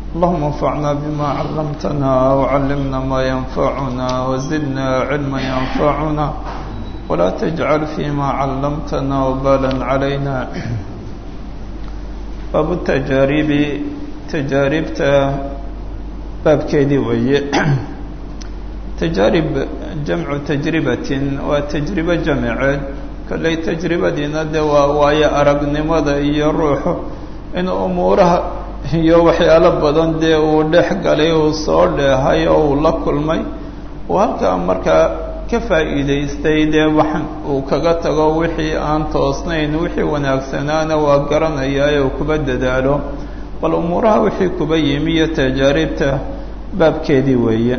اللهم انفعنا بما علمتنا وعلمنا ما ينفعنا وزدنا علما ينفعنا ولا تجعل فيما علمتنا وبالا علينا باب التجارب تجاربta baabkeedii weeye tajaarib jamcu tajribatin waa tajribo jamiceed kolley tajribadiina dee waa waayo aragnimada iyo ruuxu inuu umuuraha iyo waxyaalo badan dee uu dhex galay uu soo dheehay oo uu la kulmay uu halkaa markaa ka faa'iidaystay dee wax uu kaga tago wixii aan toosnayn wixii wanaagsanaana waa garanayaa ee uu kuba dadaalo bal umuuraha wixii kuba yimi iyo tajaaribta baabkeedii weeye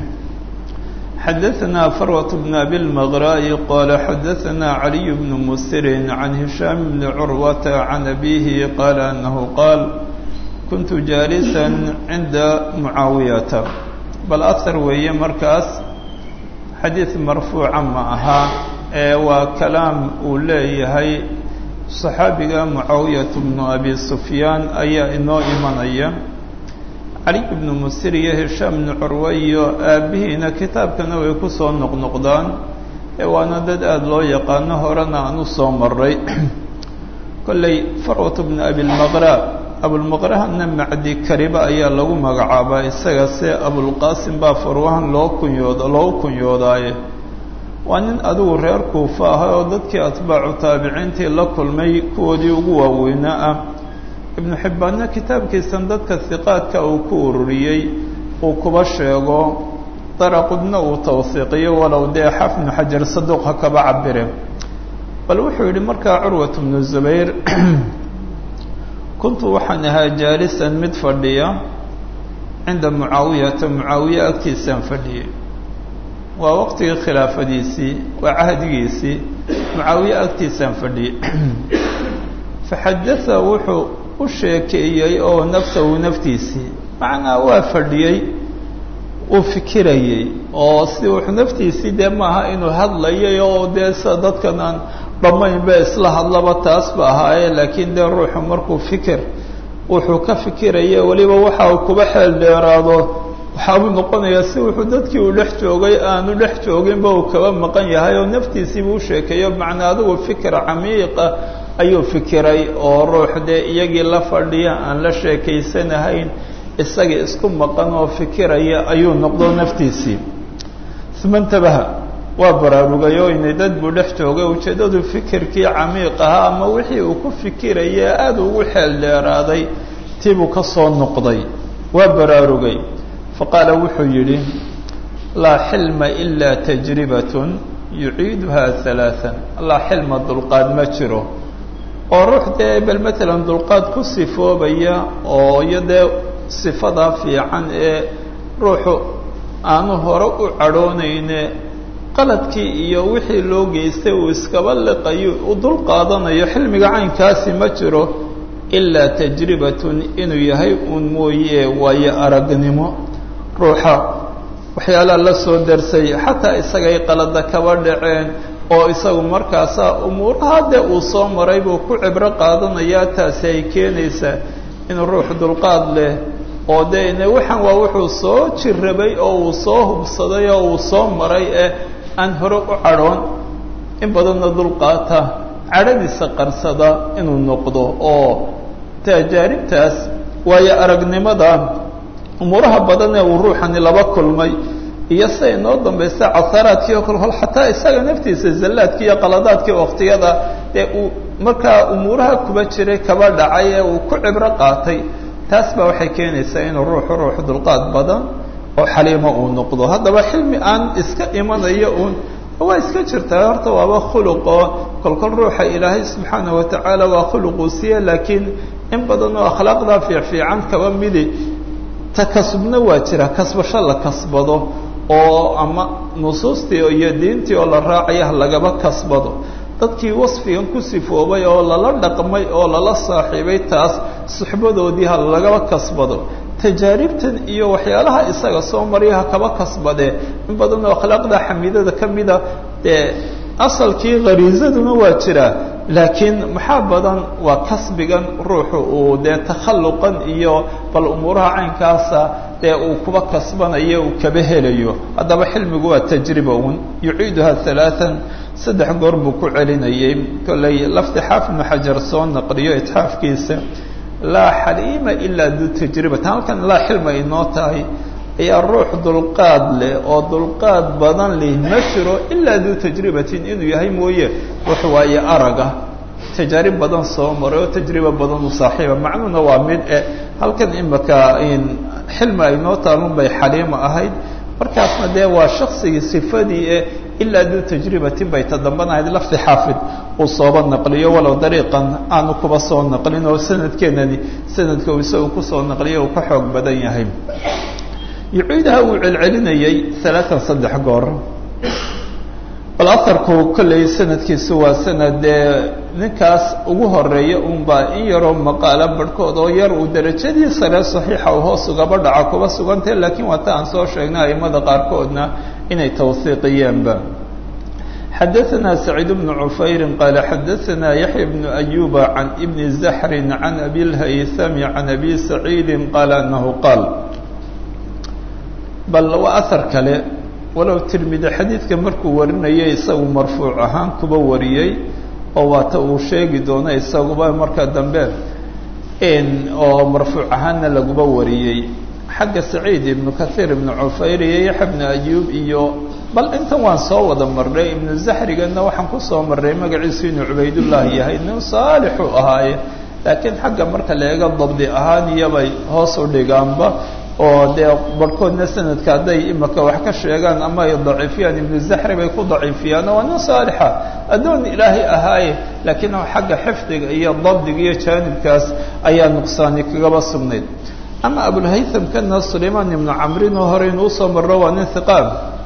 xadaثna farwaة بn abi الmgrاءi qala xadaثna عaliي بn msiri عan هisham bn curwata عan abihi qala anahu qaal kuntu jaalisa cinda mucaawiyata bal ahar weeye markaas xadiid marfuuca ma aha ee waa kalaam uu leeyahay صaxaabiga mucaawiyat bnu abi sufyaan ayaa inoo imanaya cali ibnu musir iyo hishaam bnu curwe iyo aabbihiina kitaabkana way ku soo noqnoqdaan ee waana dad aada loo yaqaano horena aan u soo maray kolley farwat bnu abilmaqra abulmaqrahana macdi kariba ayaa lagu magacaabaa isaga se abulqaasim baa farwahan loo kunyooda loogu kunyoodaaye waa nin adigu reer kuufa ahay oo dadkii atbaacu taabiciintii la kulmay kuwoodii ugu waaweynaa ah ibnu xibbaanna kitaabkiisan dadka hiqaadka uu ku ururiyey uu kuba sheego daraqudna uu tawhiiqiyo walow dee xafnu xajar saduuqa kaba cabire bal wuxuu yidhi markaa curwat bnu zubayr kuntu waxaan ahaa jaalisan mid fadhiya cinda mucaawiyata mucaawiye agtiisaan fadhiyay waa waqtigii khilaafadiisii waa cahdigiisii mucaawiye agtiisaan fadhiyey faxadatha wuxuu u sheekeeyey oo nafsahu naftiisii macnaa waa fadhiyey uu fikirayey oo si wuxuu naftiisii dee maaha inuu hadlayay oo dee sida dadkan aan dhammaynba isla hadlaba taas ba ahaaye laakiin dee ruuxu markuu fikir wuxuu ka fikiraya weliba waxa uu kuba xeel dheeraado waxaabuu noqonayaa si wuxuu dadkii uu dhex joogay aanu dhex jooginba uu kaba maqan yahay oo naftiisiibuu u sheekeeyo macnaa adigu fikir camiiqa ayuu fikiray oo ruux dee iyagii la fadhiya aan la sheekaysanahayn isagii isku maqan oo fikiraya ayuu noqdo naftiisii uma intabaha waa baraarugay oo inay dad buu dhex joogay ujeeddadu fikirkii camiiq ahaa ama wixii uu ku fikiraya aada ugu xeel dheeraaday tiibuu ka soo noqday waa baraarugay faqaala wuxuu yidhi laa xilma ilaa tajribatun yuciiduha halaaan laa xilma dulqaad ma jiro oo ruux dee bal matalan dulqaad ku sifoobaya oo iyo dee sifadaa fiican ee ruuxu aanu hore u cadhoonayne qaladkii iyo wixii loo geystay uu iskaba liqayo u dul qaadanayo xilmiga caynkaasi ma jiro ilaa tajribatun inuu yahay uun mooye waayo aragnimo ruuxa waxyaalaha la soo darsay xataa isagay qalada kaba dhaceen oo isagu markaasaa umuuraha dee uu soo maray buu ku cibro qaadanayaa taasi ay keenaysaa inuu ruux dulqaad leh oo dee ine waxaan waa wuxuu soo jirrabay oo uu soo hubsaday oo uu soo maray ee aan hore u cadhoon in badanna dulqaata cadhadiisa qarsada inuu noqdo oo tajaaribtaas waayo aragnimada umuuraha badan ee uu ruuxani laba kulmay iyo siday noo dambaysta casaraadkii oo kale hol xataa isaga naftiisa zallaadkii iyo qaladaadkii waktiyada ee uu markaa umuuraha kuba jiray kaba dhacay ee uu ku cibro qaatay taas baa waxay keenaysaa inuu ruuxu ruux dulqaad badan oo xaliimo uu noqdo haddaba xilmi aan iska imanayo uun waa iska jirtaa horta waaba khuluqoo kolkol ruuxa ilaahay subxaana watacaala waa khuluquu siiye laakiin in badan oo akhlaaqdaa fiicfiican kaba midi takasubna waa jira kasbasho la kasbado oo ama nusuustii iyo diintii oo la raacaya lagaba kasbado dadkii wasfigan ku sifoobay oo lala dhaqmay oo lala saaxiibay taas suxbadoodii ha lagaba kasbado tajaaribtan iyo waxyaalaha isaga soo marya ha kaba kasbadee in badan oo akhlaaqda xamiidada ka mida dee asalkii khariisaduna waa jiraa laakiin maxaa badan waa kasbigan ruuxu uu dee takhalluqan iyo bal umuuraha caynkaasa dee uu kuba kasbanayo uu kaba helayo haddaba xilmigu waa tajriba un yuciiduha halaaan saddex goor buu ku celinayay kollay lafti xaafid ibnu xajar soo naqliyo itxaafkiisa laa xaliima ilaa duu tajribatan halkan laa xilma inoo tahay ayaa ruux dulqaad leh oo dulqaad badan leh ma jiro ilaa duu tajribatin inuu yahay mooye wax waaye araga tajaarib badan soo maray oo tajriba badan u saaxiiba macnuhuna waa mid e halkan imaka xilmi aynoo taalun bay xaliima ahayd markaasna dee waa shaksigii sifadii e ilaa duu tajribatin bay tadambanahayd lafdi xaafid uu sooba naqliyo walow dariiqan aanu kuba soo naqlin oo sanadkeenani sanadka uu isagu kusoo naqliyo uu ka xoog badan yahay yuciidaha uu celcelinayay alaatan saddex goor bal aharku kolley sanadkiisu waa sanad dee ninkaas ugu horeeya unbaa in yaroo maqaala barhkood oo yar uu derajadii sare saxiixa uu hoos ugaba dhaca kuba sugantay laakiin waa ta aan soo sheegnay aimada qaarkoodna inay tawhiiqiyeenba xadaثna سacيid بن cufayri qaala xadaثna yaحya بن أyuba can ibni زaxri can abi اlhaythami can abi saciidi qaala anahu qaal bal waa ahar kale walow tirmidi xadiidka markuu warinayay isagu marfuuc ahaan kuba wariyey oo waata uu sheegi doono isaguba marka dambe oo marfuuc ahaanna laguba wariyey xagga saciid ibnu kahiir ibnu cufayr iyo yaxya bnu ayuub iyo bal intan waan soo wada marnay ibnu zaxrigana waxaan kusoo marnay magaciisu inuu cubaydullah yahay nin saalixuu ahaaye laakiin xagga marka la eego dabdi ahaan iyobay hoos u dhigaanba oo dee barhkoodna sanadka hadday imaka wax ka sheegaan ama ay daciifiyaan ibnu zaxri bay ku daciifiyaan waa nin saalixa addoon ilaahay ahaaye laakiin xagga xifdiga iyo dabdiga iyo jaanibkaas ayaa nuqsaani kagaba sugnayd ama abulhaytham kana sulaymaan ibnu camrin oo hore inuu usoo marro waa nin hiqaam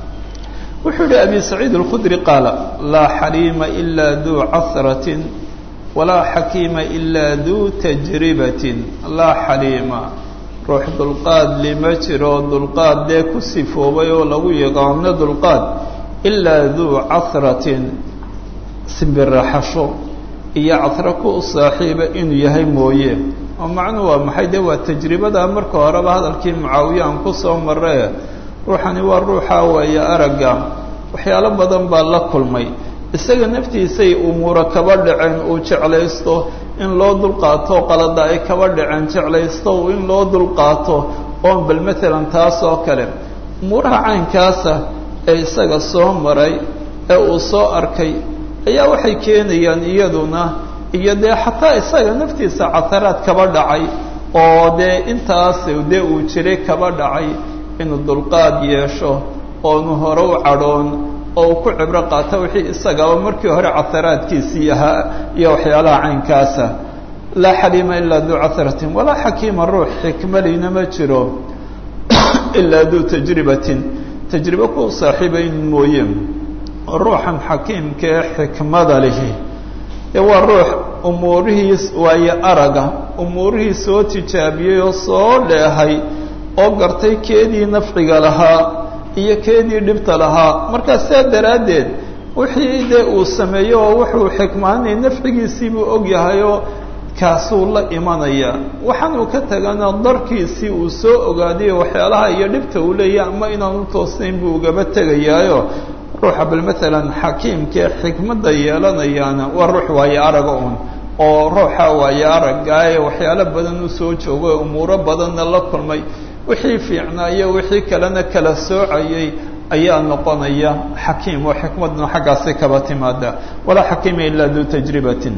wuxuu yihi abi saciid alkhudri qaala laa xaliima ilaa duu casratin walaa xakiima ilaa duu tajribatin laa xaliima ruux dulqaad lima jiro dulqaad dee ku sifoobay oo lagu yaqaano dulqaad ilaa duu casratin simbiraxasho iyo casro ku u saaxiiba inuu yahay mooye oo macnuhu waa maxay dee waa tajribada marka horeba hadalkii mucaawiya aan ku soo marre ruuxani waa ruuxa weeye aragga waxyaalo badan baa la kulmay isaga naftiisay umuura kaba dhaceen uu jeclaysto in loo dulqaato qalada ay kaba dhaceen jeclaysto in loo dulqaato oo bal maalan taas oo kale umuuraha caynkaasa ee isaga soo maray ee uu soo arkay ayaa waxay keenayaan iyaduna iyo dee xataa isaga naftiisa cataraad kaba dhacay oo dee intaas dee uu jiray kaba dhacay inuu dulqaad yeesho oonu hore u cadhoon oo uu ku cibro qaato wixii isagaba markii hore cataraadkiisii ahaa iyo waxyaalaha caynkaasa laa xaliima ilaa duu casratin walaa xakiima ruux xikmalina ma jiro ilaa duu tajribatin tajribo ku saaxiibayn mooye ruuxan xakiimkaee xikmada lihi ee waa ruux umuurihiis waayo araga umuurihii soo tijaabiyey oo soo dheehay oo gartay keedii nafciga lahaa iyo keedii dhibta lahaa markaa saa daraaddeed wixii dee uu sameeyo oo wuxuu xikmaanay nafcigiisii buu og yahay oo kaasuu la imanaya waxaan uu ka tagana darkiisii uu soo ogaadayo waxyaalaha iyo dhibta uu leeyahy ama inaan u toosnayn buu ugaba tegayaayo ruuxa bal maalan xakiimkae xikmadda yeelanayaana waa ruux waayo araga un oo ruuxa waayo aragaaye waxyaalo badan u soo joogo umuuro badanna la kulmay wixii fiicnaa iyo wixii kalena kala soocayay ayaa noqonaya xakiim oo xikmadna xaggaasi kaba timaada walaa xakiima ilaa duu tajribatin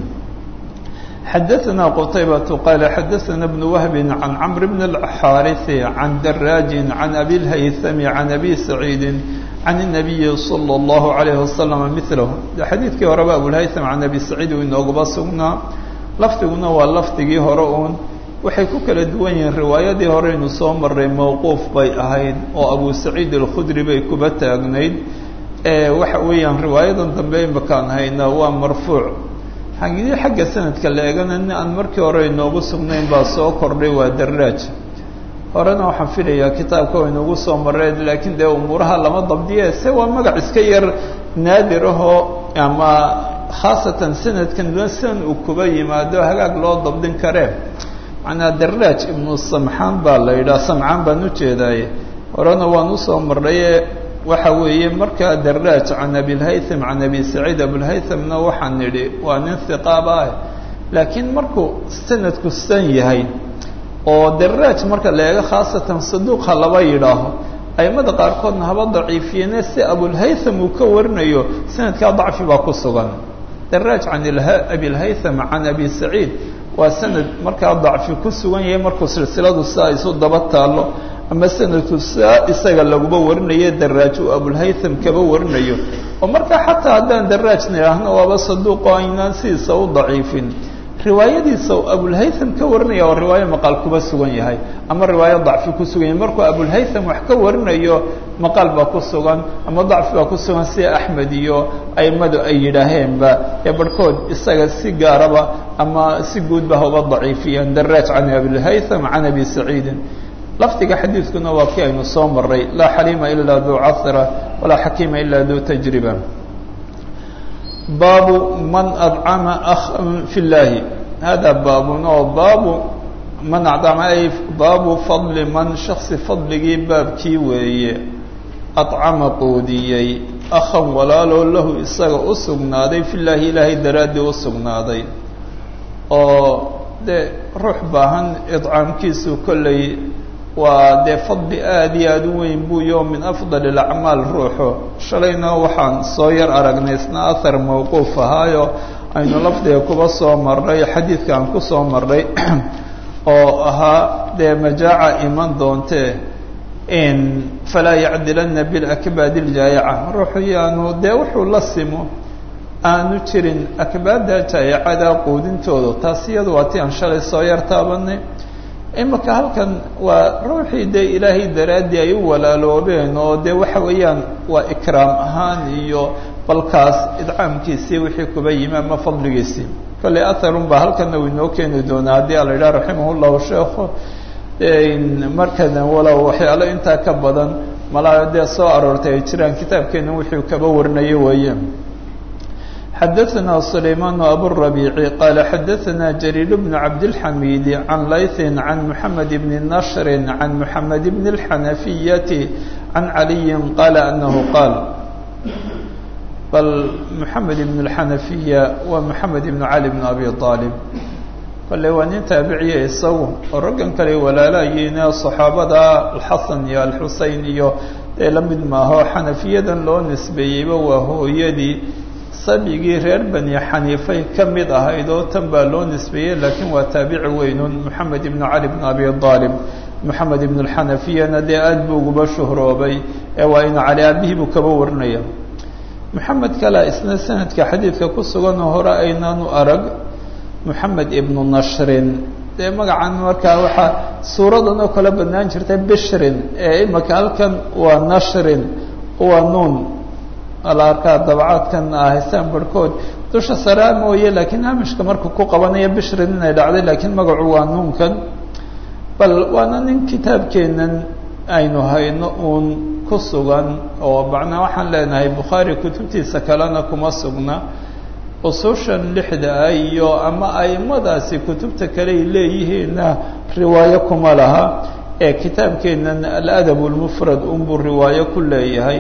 xadaثna qtaybaة qaala xadaثna بن wهb عan cmr bn الxاariثi عan daraaji عan abi الhayثmi عan abi saعيidi عan النabiyi slى الlaهu عalيه وasلم miثlah xadiidkii horeba abulhayثm can abi saciid uu inoogaba sugnaa lafdiguna waa lafdigii hore uun waxay ku kala duwan yihiin riwaayadii horeynu soo maray mawquuf bay ahayd oo abu saciid alkhudri bay kuba taagnayd waxa weeyaan riwaayadan dambe imakaan hayna waa marfuuc xagidii xagga sanadka la eegana nin aan markii hore inoogu sugnayn baa soo kordhay waa daraaj horena waxaan filayaa kitaabka wa inoogu soo mareen laakiin dee umuuraha lama dabdiye se waa magac iska yar naadir ahoo ama khaasatan sanadkan sidan uu kuba yimaado hagaag loo dabdin karee macnaa daraaj ibnu samxaan baa la yidhaha samcaan baan ujeedaaye horena waan usoo marnaye waxa weeye markaa daraaj can abilhaytham can abi saciid abulhaythamna waxaan nidhi waa nin hiqaaba ah laakiin markuu sanadku san yahay oo daraaj marka la eego khaasatan saduuqa laba yidhaaho aimada qaarkoodna haba daciifiyene si abulhaytham uu ka warinayo sanadkaa dacfi baa ku sugan daraaj can abilhaytham can abi saciid waa sanad markaa dacfi ku sugan yahay markuu silsiladu saa isu daba taalo ama sanadku saa isaga laguba warinayo daraaj uu abulhaytham kaba warinayo oo markaa xataa haddaan daraaj nidhaahno waaba saduuqo aynaan sidiisa u daciifin riwaayadiisa abulhaytham ka warinaya oo riwaayo maqaal kuba sugan yahay ama riwaayo dacfi ku sugan yahay markuu abulhaytham wax ka warinayo maqaal baa ku sugan ama dacfi baa ku sugan sida axmed iyo aimadu ay yidhaaheenba ee barhkood isaga si gaaraba ama si guudba hauba daciifiyeen daraaj can abilhaytham can abi saciidin lafdiga xadiidkuna waa kii aynu soo maray laa xaliima ilaa duu casra walaa xakiima ilaa duu tajriba baabu man adcama akhan fi llaahi hada baabun oo baabu man acdama ay baabu fadli man shaksi fadligii baabkii weeye adcama quudiyey akhan walaaloo lahu isaga u sugnaaday fi llaahi ilaahay daraaddii u sugnaaday oo dee ruux baahan idcaamkiisu kolley waa dee fadli aada iyo aada u weyn buuyo min afdal alacmaal ruuxu shalayna waxaan soo yar aragnay isna ahar mawquuf ahaayo aynu lafdiga kuba soo marnay xadiidka aan ku soo marnay oo ahaa dee majaaca iman doontee in falaa yacdilana bilakbaadi ljaayaca ruuxu yaanu dee wuxuu la simo aanu jirin akbaadda jaayacada quudintooda taas iyadu waa ti aan shalay soo yar taabanay imika halkan waa ruuxii dee ilaahay daraaddii ay u walaaloobeen oo dee waxa weeyaan waa ikraam ahaan iyo balkaas idcaamkiisii wixii kuba yimi ama fadligiisii kolley atharun baa halkana uu inoo keeni doonaa haddii ala yidhaha raximah llahu sheekhu markana walow waxyaalo intaa ka badan malaa dee soo aroortay ay jiraan kitaabkeena wuxuu kaba warinayo weeye xadaثna سlayman abالرabيع qala xadaثna جرير بن cabdالحamid عan layث عan mحamed بn نشhr عan mحamed بn الحanaفiyaة عan عaliي qala أnahu qaal bal mحamed بn الحanaفiya waa mحamed بn عali بn abi طاalب kale waa nin taabiciya isagu oo raggan kale walaalayiine صaxaabada alxasan iyo alxusein iyo dee la mid maaho xanafiyadan loo nisbeeyeyba waa hooyadii sabigii reer bani xaniifay ka mid ahayd oo tan baa loo nisbeeyey laakiin waa taabici weynun moxamed ibn cali bn abi aalib moxamed ibn alxanafiyana dee aad buu uguba shuhroobay ee waa inu cali aabihii buu kaba warinaya moxamed kale isna sanadka xadiidka ku suganoo hore aynaanu arag moxamed ibnu nashrin dee magacan markaa waxaa suuradan oo kale badnaan jirta bishrin ee imika halkan waa nashrin waa nuun ala arkaa dabcaadkan ahaystaan barhkood dusha saraa mooye laakiin hamishka markuu ku qabanaya bishrin inay dhacday laakiin magacu waa nuunkan bal waana nin kitaabkeenan aynu hayno uun ku sugan oo macnaa waxaan leenahay bukhaari kutubtiisa kalena kuma sugna usushan lixda ah iyo ama aimadaasi kutubta kale ay leeyihiinna riwaayo kuma laha ee kitaabkeenan aladab lmufrad unbuu riwaayo ku leeyahay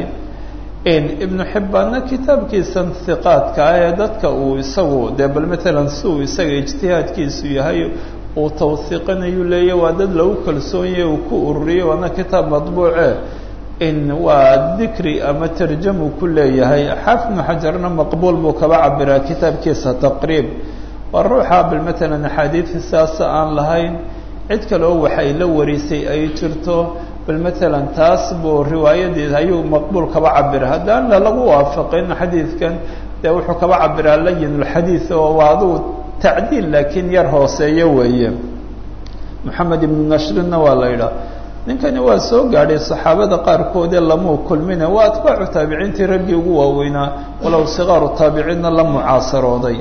ibnu xibbaanna kitaabkiisan hiqaadka ah ee dadka uu isagu dee bal matalan si uu isaga ijtihaadkiisu yahay uu tawhiiqinayu leeya waa dad lagu kalsoonyahe uu ku ururiyo waana kitaab madbuuce in waa dikri ama tarjamu ku leeyahay xaafid ibnu xajarna maqbuul buu kaba cabiraa kitaabkiisa taqriib waa ruuxa bal matalan axaadiidka sidaasa aan lahayn cid kale oo waxay la warisay ay jirto bal matalan taas buu riwaayadiisa ayuu maqbuul kaba cabira haddaan lagu waafaqin xadiidkan dee wuxuu kaba cabiraa layin lxadiid oo waa aduu tacdiil laakiin yar hooseeyo weeye moxamed ibnu nashrinna waa la yidhaha ninkani waa soo gaadhay saxaabada qaarkoodee lamuu kulmina waa atbaacu taabiciintii raggii ugu waaweynaa walow sikaaru taabiciinna la mucaasarooday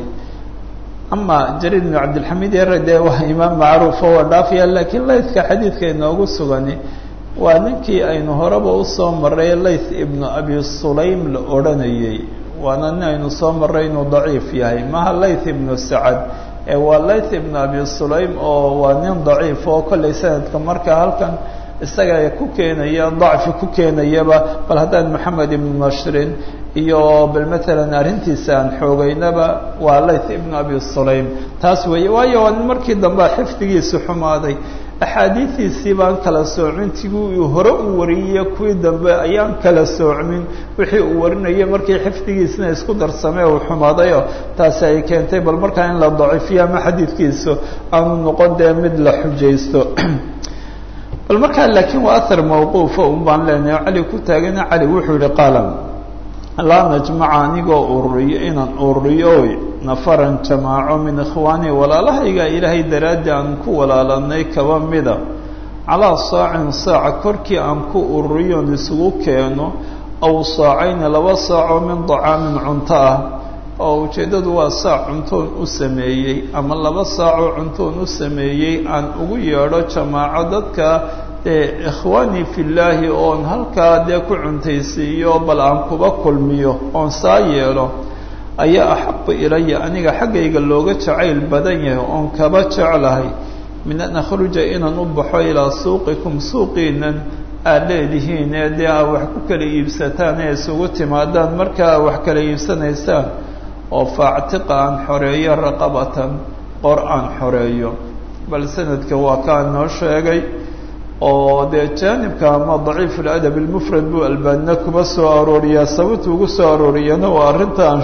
ama jariir bnu cabdilxamiid yare dee waa imaam macruufo waa dhaafaya laakiin laythka xadiidka inoogu sugani waa ninkii aynu horeba usoo maray layth ibnu abi sulaym la odhanayey waana nin aynu soo maray inuu daciif yahay maha layth ibnu sacad ee waa layth ibnu abi sulaym oo waa nin daciif oo kollay sanadka marka halkan isaga ku keenaya dacfi ku keenayaba bal haddaan maxamed ibnu nashrin iyo bal matalan arrintiisa aan xoogeynaba waa layth ibnu abi sulaym taas weeye waayo waa nin markii dambe xifdigiisu xumaaday axaadiidiisii baan kala soocmin tigii uu hore u wariyey kuwii dambe ayaan kala soocmin wixii uu warinayay markii xifdigiisna isku darsamee uu xumaadayo taasi ay keentay bal markaa in la daciifiyo ama xadiidkiisu aanu noqon dee mid la xujaysto bal markaa laakiin waa ahar mawquufa un baan leenahay cali ku taagana cali wuxuu yihi qaala laa najmaca anigoo ururiyo inaan ururiyo nafaran jamaaco min ikhwaani walaalahayga ilaahay daraaddi aan ku walaalanay kaba mida calaa saacin saaca korkii aan ku ururiyoon isugu keeno aw saacayni laba saacoo min dacaamin cunto ah oo ujeeddadu waa saac cuntoon u sameeyey ama laba saacoo cuntoon u sameeyey aan ugu yeedho jamaaco dadka dee ikhwaanii fillaahi oon halkaa dee ku cuntaysiiyo bal aan kuba kulmiyo oon saa yeelo ayaa axabu ilaya aniga xaggayga looga jacayl badan yahay oon kaba jeclahay min an akhruja inaan u baxo ilaa suuqikum suuqiinan aad leedihiin ee dee aa wax ku kala iibsataan ee isugu timaadaan marka aa wax kala iibsanaysaan oo faactiqa aan xoreeyo raqabatan qor aan xoreeyo bal sanadka waa kaa noo sheegay oo dee jaanibka ama daciif اladab اlmufrad buu albaanina kuma soo arooriyaa sababta ugu soo arooriyana waa arrintaan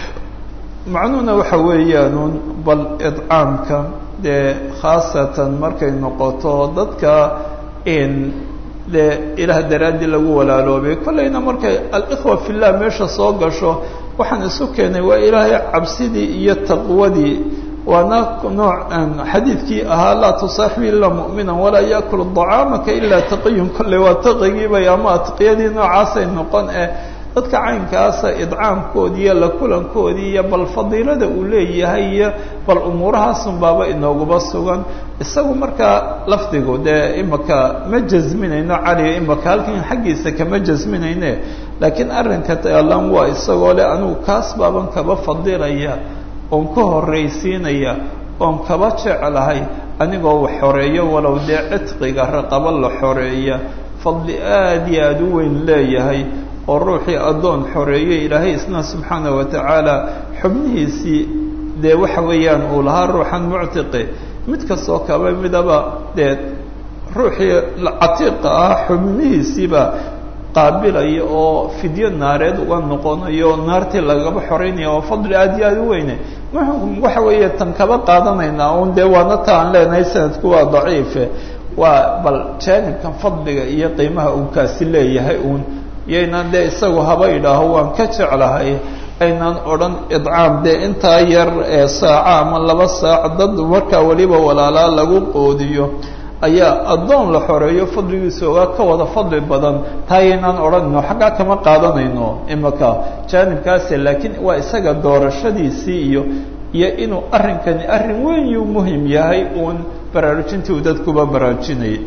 macnuhuna waxa weeyaanuun bal idcaamka dee khaasatan markay noqoto dadka in dee ilaah daraaddii lagu walaaloobay kollayna markay alikhwa fillah meesha soo gasho waxaan isu keenay waa ilaahay cabsidii iyo taqwadii waana nooc xadiidkii ahaa laa tusaaxibi ilaa mu'mina walaa yaakulu dacaamaka ilaa taqiyun kolley waa taqigiibay ama atqiyadii noocaasay noqon eh dadka caynkaasa idcaamkoodii iyo la kulankoodii iyo bal fadiilada uu leeyahay iyo bal umuurahaasun baaba inooguba sugan isagu markaa lafdigu dee imaka ma jasminayno caliga imaka halkan xaggiisa kama jasminayne laakiin arrinka taalan waa isagoo le anigu kaas baaban kaba fadilaya oon ka horraysiinaya oon kaba jeclahay anigoo wax xoreeyo walow dee cidqiga raqabo la xoreeya fadli aad iyo aada u weyn leeyahay oo ruuxii addoon xoreeyo ilaahay isna subxaana wa tacaala xubnihiisii dee waxa weeyaan uu lahaa ruuxan muctiqi mid kastoo kaba midaba dee ruuxii catiiqa ah xubnihiisiiba qaabilaya oo fidyo naareed uga noqonayo naartii lagaba xoreynaya oo fadli aad iyo aada u weyne waxa weeye tan kaba qaadanaynaa un dee waana ta aan leenahay sanadku waa daciife waa bal jaanibkan fadliga iyo qiimaha uu kaasi leeyahay uun yaynaan dee isagu haba idhaaho waan ka jeclahay aynaan odhan idcaam dee intaa yar ee saaca ama laba saac dad markaa weliba walaalaa lagu qoodiyo ayaa addoon la xoreeyo fadligiisa ogaa ka wada fadli badan taa yaynaan odhanayno xaggaa kama qaadanayno imaka jaanibkaase laakiin waa isaga doorashadiisii iyo iyo inuu arrinkani arrin weyn yuu muhim yahay uun baraarujintii uu dadkuba baraarujinayay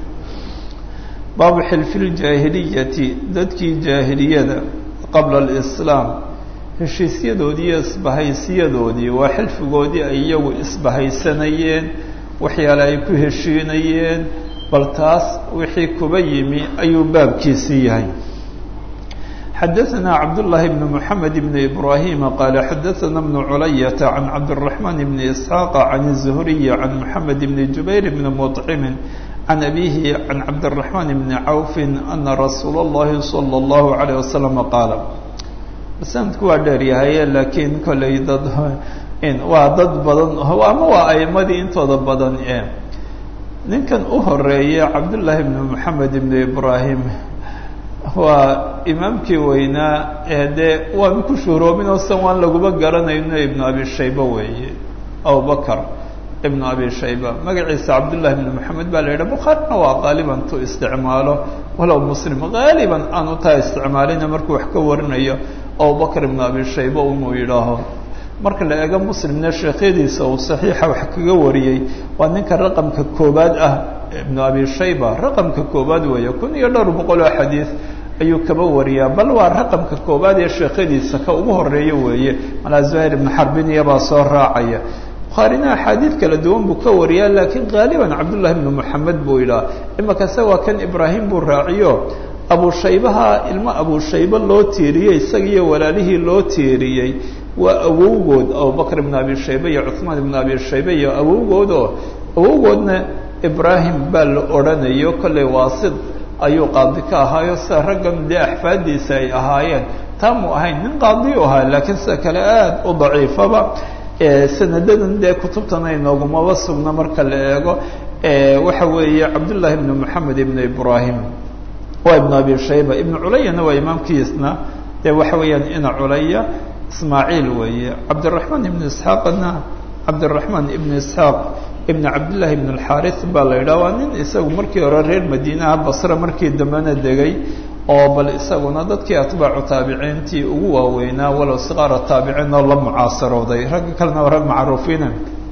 baabu xilfi ljaahiliyati dadkii jaahiliyada qabla alislaam heshiisyadoodii iyo isbahaysiyadoodii waa xilfigoodii ay iyagu isbahaysanayeen waxyaale ay ku heshiinayeen bal taas wixii kuba yimi ayuu baabkiisii yahay xadaثna cabdاللahi بن محamed بن إbrahيm qال xadaثna بن culayaة عan cabdالرحمن بن إسحاaq عan الزهriي عan محamed بن جubayr بن مطcم عan أbيه عan cabdالرحمن بن cawف أna rasuul الlahi صلى الlaه عليه وسلم qaal sanadku waa dheer yahay lakiin koley dad waa dad badan ama waa aimadii intooda badan e ninkan u horeeya cabdاللahi بن محamed بن إbrahيm waa imaamkii weynaa ee dee waan ku shuhroobin oo san waan laguma garanayno ibnu abi shayba weeye abubakar ibnu abi shayba magaciisa cabdullahi ibnu moxamed baa la yidhaha bukhaarina waa qaaliban tu isticmaalo walow muslim qaaliban aanu taa isticmaalina markuu wax ka warinayo abubakar ibnu abi shayba inuu yidhaaho marka la eego muslimna sheekhyadiisa uu saxiixa wax kaga wariyey waa ninka raqamka koobaad ah ibnu abi shayba raqamka koobaad weeye kun iyo dhowr boqol oo xadiid ayuu kaba wariyaa bal waa raqamka koowaad ee sheekhadiisa ka ugu horeeya weeye malaa zuhayr ibnu xarbiniya baa soo raacaya bukhaarina axaadiid kala duwan buu ka wariyaa laakiin qaaliban cabdullahi ibnu moxamed buu yidhaha imakase waa kan ibraahim buu raaciyo abushaybaha ilmo abushaybe loo tiiriyey isaga iyo walaalihii loo tiiriyey waa awowgood abubakr ibn abi shaybe iyo cuثmaan ibn abi shaybe iyo awowgood oo awowgoodna ibraahim baa la odhanayo kolley waasid ayuu qaadi ka ahaayo sida raggan dee axfaadiisa ay ahaayeen taamuu ahayn nin qaadi u ahaa laakiin sida kale aad u daciifaba sanadadan dee kutubtana inoogumaba sugna marka la eego waxa weeye cabdullahi ibn moxamed ibn ibrahim waa ibn abi shayba ibn culayana waa imaamkiisna dee waxa weeyaan ina culaya ismaaciil weeye cabdiraxmaan ibn isxaaqna cabdiraxmaan ibn isxaaq ibn cabdillahi ibn alxaris baa la yidhaha waa nin isagu markii hore reer madiinaha basre markii dambena degay oo bal isaguna dadkii atbaacu taabiciintii ugu waaweynaa walow siqaara taabiciin oo la mucaasarooday ragga kalena waa rag macruufiina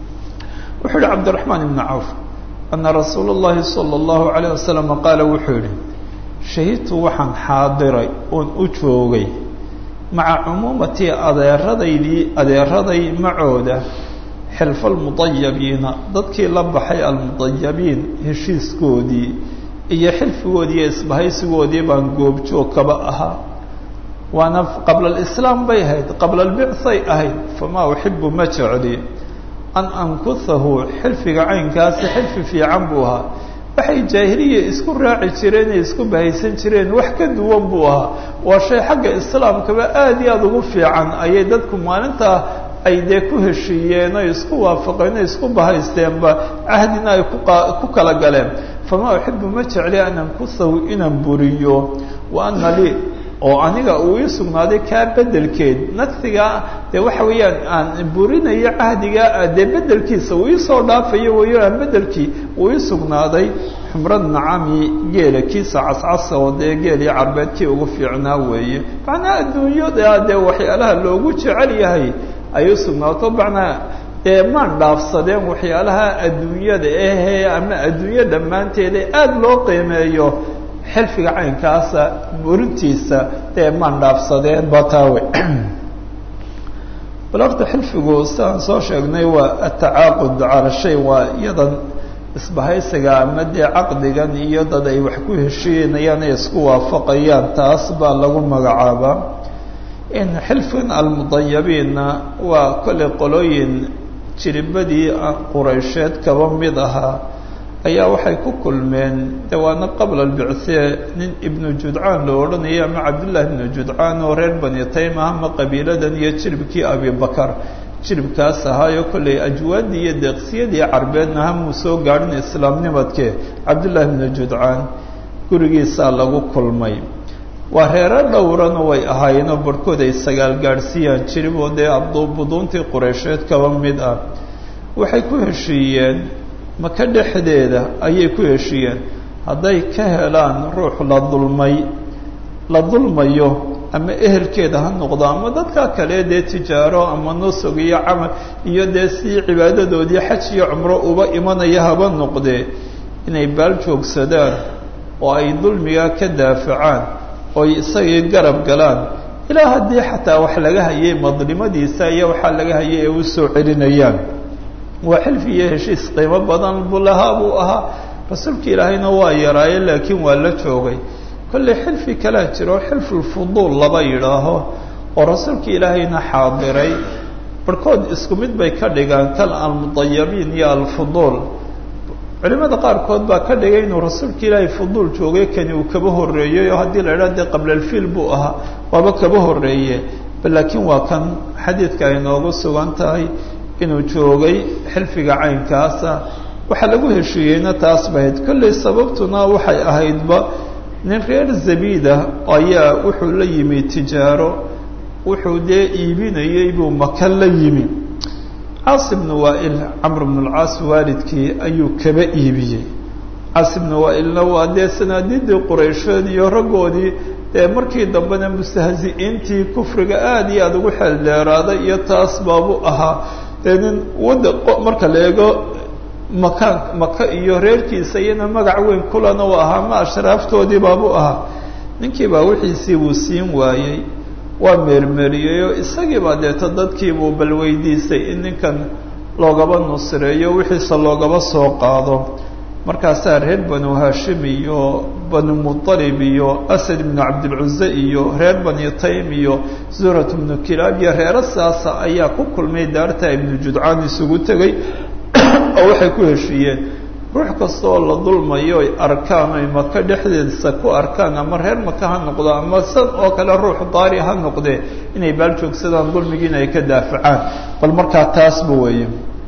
wuxuu yihi cabdiraxmaan ibn cawf ana rasuula اllahi salى اllahu alayه wasalam qaala wuxuu yihi shahidtu waxaan xaadiray oon u joogay maca cumuumatii adeeradaydii adeeraday macooda xilfa almudayabiina dadkii la baxay almudayabiin heshiiskoodii iyo xilfigoodii iyo isbahaysigoodii baan goobjoog kaba ahaa waana qabla alislaam bay ahayd qabla albicay ahayd famaa uxibu ma jecli an ankuhahu xilfiga caynkaasi xilfi fiican buu ahaa waxay jaahiliya isku raaci jireen ee isku bahaysan jireen wax ka duwan buu ahaa waa shay xagga islaamkaba aada iyo aada ugu fiican ayay dadku maalintaa ay dee ku heshiiyeen oy isku waafaqeen o isku bahaysteenba cahdina ay ku kala galeen famaa uxibu ma jecli an ankuhahu inaan buriyo wa ana lii oo aniga uu ii sugnaaday kaa bedelkeed nagsigaa dee waxa weeyaan aan burinayo cahdigaa dee bedelkiisa uu iisoo dhaafayo wayo aan bedelkii uu ii sugnaaday xumrad nacami geela kiisa cascasa oo dee geelii carbeedkii ugu fiicnaa weeye macnaa adduunyada dee waxyaalaha loogu jecel yahay ay u sugnaato macnaa dee maan dhaafsadeen waxyaalaha adduunyada ahee ama adduunyo dhammaanteeda aada loo qiimeeyo xilfiga caynkaasa burintiisa dee maan dhaafsadeen bataawe bal horta xilfigu sidaan soo sheegnay waa atacaaqud cala shay waa iyadan isbahaysiga ama dee caqdigan iyo dad ay wax ku heshiinayaan ay isku waafaqayaan taas baa lagu magacaabaa in xilfigan almudayabiinna waa kolley qolooyin jiribadii quraysheed kaba mid ahaa ayaa waxay ku kulmeen de waana qabla albicthee nin ibnu judcaan la odhanaya ama cabdullahi ibnu judcaan oo reer bani tayma ama qabiiladan iyo jiribkii abibakar jiribkaas ahaayo kolley ajwaadii iyo deeqsiyadii carbeedna hamuu soo gaadhin islaamnimadkee cabdullahi ibnu judcaan gurigiisaa lagu kulmay waa reero dhowrana way ahaayeenoo barhkood ay sagaal gaadhsiiyaan jirib oo dee buduuntii qureysheed kaba mid ah waxay ku heshiiyeen maka dhexdeeda ayay ku heshiiyeen hadday ka helaan ruux la dulmay la dulmayo ama ehelkeeda ha noqdo ama dadka kale dee tijaaro ama nusug iyo camal iyo dee si cibaadadoodii xaj iyo cumro uba imanaya haba noqdee inay baal joogsadaan oo ay dulmigaa ka daafacaan oo ay isagii garab galaan ilaa haddii xataa wax laga hayay madlimadiisa iyo waxaa laga hayay ee u soo celinayaan waa xilfi iyo heshiis qiimo badan bulahaa buu ahaa rasuulka ilaahayna waa yaraaye laakiin waa la joogay kolley xilfi kalaa jiro xilfulfuduul laba yidhaaho oo rasuulka ilaahayna xaadiray barhkood isku mid bay ka dhigaan kal almudayabiin iyo alfuduul culimada qaarkood baa ka dhigay inuu rasuulka ilaahay fuduul joogay kani uu kaba horreeyey oo haddii la idhaha dee qabla alfiil buu ahaa waaba kaba horreeye laakiin waa kan xadiidka ay noogu sugan tahay inuu joogay xilfiga caynkaasa waxaa lagu heshiiyeyna taas bahayd kolley sababtuna waxay ahaydba nin reer zabiida ayaa wuxuu la yimi tijaaro wuxuu dee iibinayey buu maka la yimi caas ibnu waail camr bnu lcaas waalidkii ayuu kaba iibiyey caas ibnu waailna waa dee sanaadiidii quraysheed iyo raggoodii dee markii dambena mustahzi'iintii kufriga aada iyo aada ugu xeel dheeraaday iyo taas baabu ahaa dee nin wadda marka la eego makaan maka iyo reerkiisa iyana magac weyn kulana u ahaa ma ashraaftoodii baabu ahaa ninkii baa wixiisii buu siin waayey waa meermeeriyeyoo isagiibaa deeto dadkiibuu bal weydiisay in ninkan loogaba nusreeyo wixiisa loogaba soo qaado markaasaa reer banu hashim iyo banu muطalib iyo asad ibnu cabdilcuze iyo reer bani taym iyo zurat ibnu kilaab iyo reero saasa ayaa ku kulmay daarta ibnu judcaan isugu tegey oo waxay ku heshiiyeen ruux kasta oo la dulmayo ay arkaan ay maka dhexdeedsa ku arkaan ama reer maka ha noqdo ama san oo kale ruux daari ha noqdee inay baal joogsadaan dulmigiina ay ka daafacaan bal markaa taasba weeye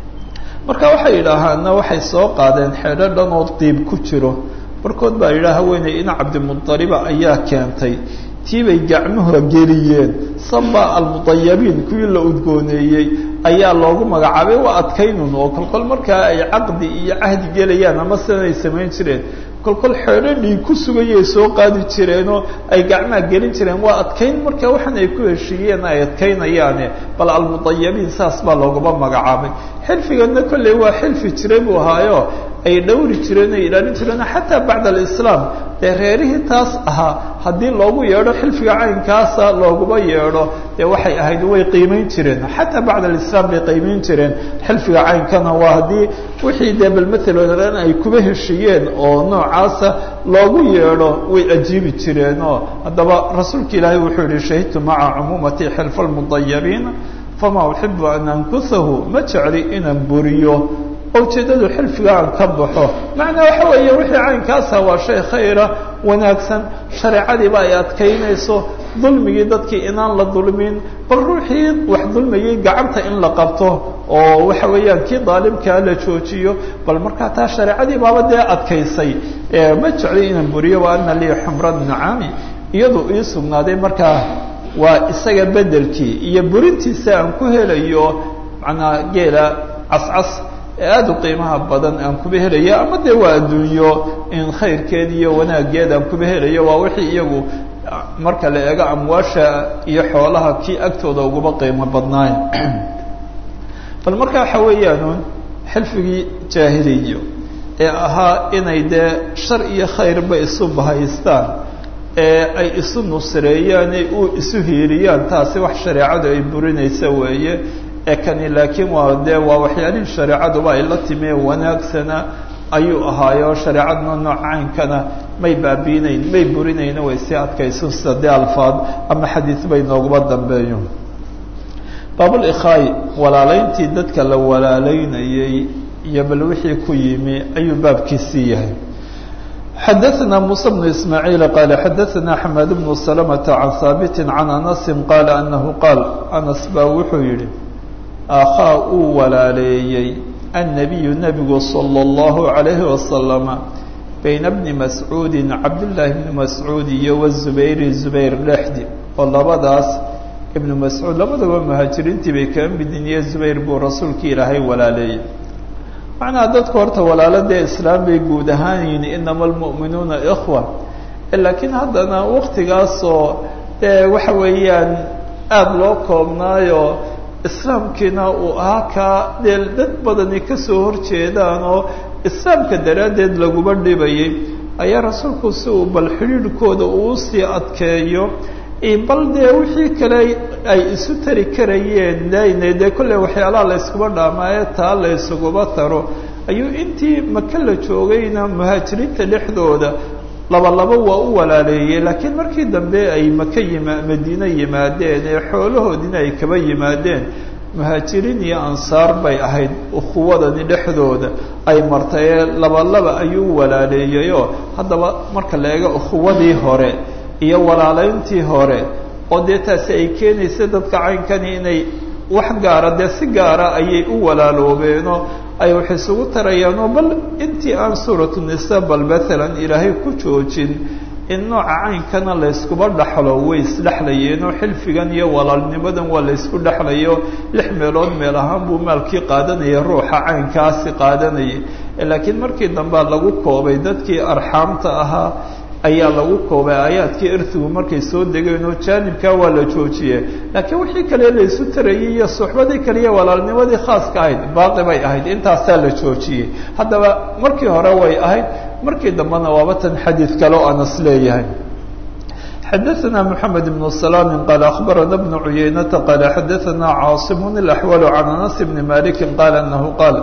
marka waxay yidhaahaana waxay soo qaadeen xeedho dhan oo diib ku jiro barkood baa yidhaha haweeney ina cabdimuطaliba ayaa keentay tii bay gacmuha geliyeen saba almudayabiin kuwii la udgooneeyey ayaa loogu magacaabay waa adkaynun oo kolkol markaa ay caqdi iyo cahdi gelayaan ama sidanay samayn jireen kolkol xeedho dhiig ku sugayay soo qaadi jireenoo ay gacmaha gelin jireen waa adkayn marka waxaan ay ku heshiiyeen ay adkaynayaane bal almudayabiin saas baa loogaba magacaabay xilfigana kolley waa xilfi jiray buu ahaayo ay dhowri jireen ay ilaalin jireen xataa bacda alislaam dee reerihii taas ahaa haddii loogu yeedho xilfiga caynkaasa looguba yeedho dee waxay ahayd way qiimayn jireen xataa bacda alislaam bay qiimayn jireen xilfiga caynkana waa haddii wixii dee bal maalan ay kuba heshiiyeen oo noocaasa loogu yeedho way ajiibi jireen oo haddaba rasuulka ilaahay wuxuu yihi shahidtu maca cumuumati xilfa almudayabiin fama uxibu an ankusahu ma jecli inaan buriyo ujeeddadu xilfiga aan ka baxo macnaa waxa weeye wixii caynkaasa waa shay khayra wanaagsan shareecadiiba ay adkaynayso dulmigii dadkii inaan la dulmin bal ruuxii wax dulmayay gacanta in la qabto oo waxa weeyaan kii daalimkaa la joojiyo bal markaa taa shareecadii baaba dee adkaysay ma jecli inaan buriyo wa ana lii xumra nacaami iyadu ii sugnaaday markaa waa isaga bedelkii iyo burintiisa aan ku helayo macnaa geela cascas ee aada u qiimaha badan aan kuba helayo ama dee waa adduunyo in khayrkeed iyo wanaaggeed aan kuba helayo waa wixii iyagu marka la eego amwaasha iyo xoolaha kii agtooda uguba qiimo badnaay bal marka waxa weeyaan xilfigii jaahiliyo ee ahaa inay dee shar iyo khayrba isu bahaystaan ee ay isu nusreeyaan ee u isu hiiriyaan taasi wax shareecadu ay burinaysa weeye ee kani laakiin waa dee waa waxyaalihii shareecaduba ay la timie wanaagsana ayuu ahaayo shareecadna nooc caynkana may baabiinayn may burinayna way sii adkayso sida dee alfaad ama xadiid bay nooguba dambeeyo baabulikhaay walaalayntii dadka la walaalaynayey iyo bal wixii ku yimi ayuu baabkiisii yahay xadaثna muسى بن ismاعيiل qال xadaثna xmad بن سلمة عan haaبt عan أنس qال أنه qاal أنس baa wuxuu yihi akhaa uu walaaleeyey النبiyu nebigu slى الlaه عaليه وasلم bayna بni mascuudi cabdاللahi بni mascuud iyo wالزubayr زubayr dhexdi oo labadaas ibnu mascuud labadaba muhaajiriintii bay kaa midin iyo zubayr buu rasuulki ilaahay walaaleeyey macnaha dadku horta walaalo dee islaam bay guud ahaan yihin inama almu'minuuna ikhwa laakiin haddana waktigaasoo dee waxa weeyaan aada loo koobnaayo islaamkiina uu ahaa kaa dee dad badani kasoo horjeedaan oo islaamka daraaddeed laguba dhibayay ayaa rasuulku si uu bal xidhiidhkooda uu sii adkeeyo bal dee wixii kale ay isu tari karayeen dayne dee kolley waxyaalaha la yskuba dhaamaaye taa la ysuguba taro ayuu intii maka la joogayna muhaajiriinta dhexdooda laba laba waa u walaaleeyey laakiin markii dambe ay maka yima madiine yimaadeen ee xoolahoodiina ay kaba yimaadeen muhaajiriin iyo ansaar bay ahayd ukhuwadani dhexdooda ay martay ee laba laba ayuu walaaleeyeyoo haddaba marka la eego ukhuwadii hore iyo walaalayntii hore oo dee taasi ay keenaysa dadka caynkani inay wax gaara dee si gaara ayay u walaaloobeenoo ay wax isugu tarayaanoo bal intii aan suuratu nisa bal maalan ilaahay ku joojin in nooca caynkana layskuba dhaxlo way isdhexlayeenoo xilfigan iyo walaalnimadan waa laysku dhexlayo lix meelood meel ahaan buu maalkii qaadanaya ruuxa caynkaasi qaadanayay laakiin markii dambea lagu koobay dadkii arxaamta ahaa ayaa lagu koobay aayaadkii irtigu markay soo degeen oo jaanibkaa waa la joojiyey laakiin wixii kale laysu tarayey iyo suxbadii kale iyo walaalnimadii khaaska ahayd baaqi bay ahayd intaasaa la joojiyey haddaba markii hore way ahayd markii dambena waaba tan xadiid kale oo anas leeyahay xadaثna mحamed بن سلام qال أخbarana بن عuyeynةa qال xadaثna cاaصم الأحوال عن أنس بن مالك qال أنه qاal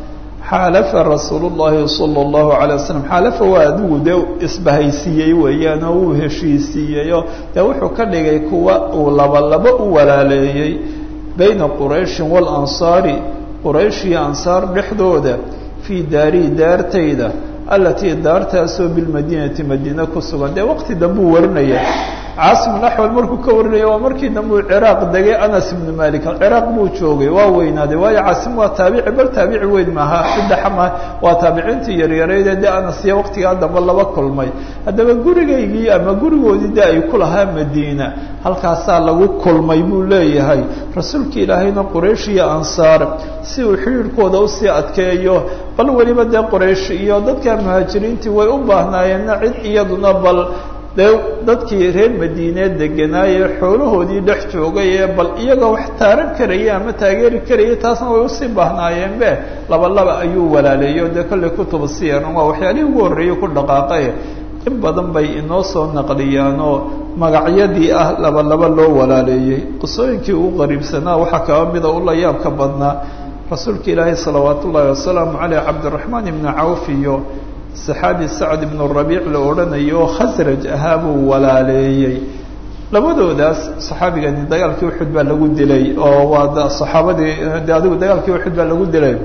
xaalafa rasuul الlahi salى الlahu عalيه waslم xaalafa waa adigu dee isbahaysiiyey weeyaan oo uu heshiisiiyeyo dee wuxuu ka dhigay kuwa uu laba laba u walaaleeyey bayna qurayshin wاlansaari quraysh iyo ansaar dhexdooda fii daarihi daartayda alatii daartaasoo bilmadiinati madiine ku sugan dee waqti dambuu warinaya caasim axwal markuu ka warinaya waa markii dambuu ciraaq degay anas ibnu malik ciraaq buu joogay waa weynaaday waayo caasim waa taabici bal taabici weyn maaha cidaxama waa taabiciintii yaryaraydee dee anas iyo waqtigaa dambe laba kulmay haddaba gurigaygii ama gurigoodii dee ay ku lahaa madiina halkaasaa lagu kulmay buu leeyahay rasuulka ilaahayna quraysh iyo ansaar si uu xidhiirhkooda usii adkeeyo bal weliba dee quraysh iyo dadka muhaajiriintii way u baahnaayeenna cid iyaduna bal dee dadkii reer madiineed deganaaye xoolahoodii dhex joogay ee bal iyagoo wax taaran karaya ama taageeri karaya taasna way usii baahnaayeen be laba laba ayuu walaaleeyo dee kollay kutuba siyaran waa waxyaalihii ugu horreeyey ku dhaqaaqay in badan bay inoo soo naqliyaanoo magacyadii ah laba laba loo walaaleeyey qisooyinkii ugu qariibsanaa waxaa kaba mida ula yaabka badnaa rasuulka ilaahay salawaat ullaahi wasalaamu caleyh cabdiraxmaan ibnu cawf iyo saxaabi sacd ibnu rabiic la odhanayo oo khasraj ahaa buu walaaleeyey labadoodaas saxaabigani dagaalkii uxud baa lagu dilay oo waa saxaabadii de adigu dagaalkii uxud baa lagu dilay